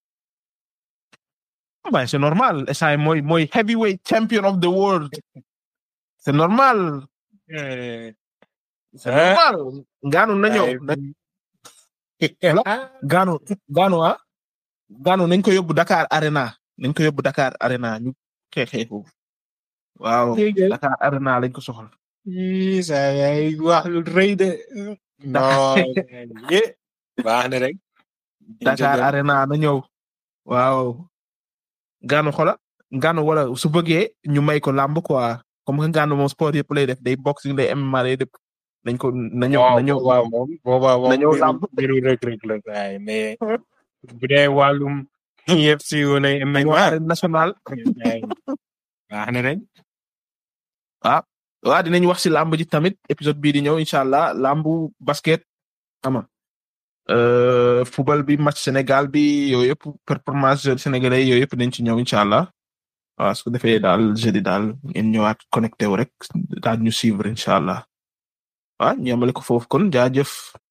ben c'est normal essay mooy mooy heavyweight champion of the world c'est normal Eh, c'est Ah. normal gaanu na ñëw ay- ah, gaanu gaanu ah gaanu nañ ko yóbbu Dakar Arena nañ ko yóbbu Dakar Arena ñu xeexee foofu waaw dégg nga. Dakar Arena lañ ko soxla Ii, saa yaay wax lu rëy de non ye baax na rek Dakar Arena na ñëw waaw gaanu xola gaanu wala su bëggee ñu may ko làmb quoi comme que gaanu moom sport yëpp lay def day boxing day MMA lay def nañ ko na ñëw na ñëw waaw moom boobaa moom na ñëw mbiru- làmb. mbiru rek rek la saay mais bu dee wàllum UFC wala ñëw MMA arène nationale saay, baax na rek waaw dinañ wax ci làmb ji tamit épisode bii di ñëw incha allah làmbu basket ama euh football bi match Sénégal bi yooyu yëpp performance jeux sénégalais yooyu yëpp dañ ci ñëw incha allah waaw su ko defee daal jeudi daal ngeen ñëwaat connecté wu rek daal ñu suivre incha allah waaw ñu yemale ko foofu kon jaajëf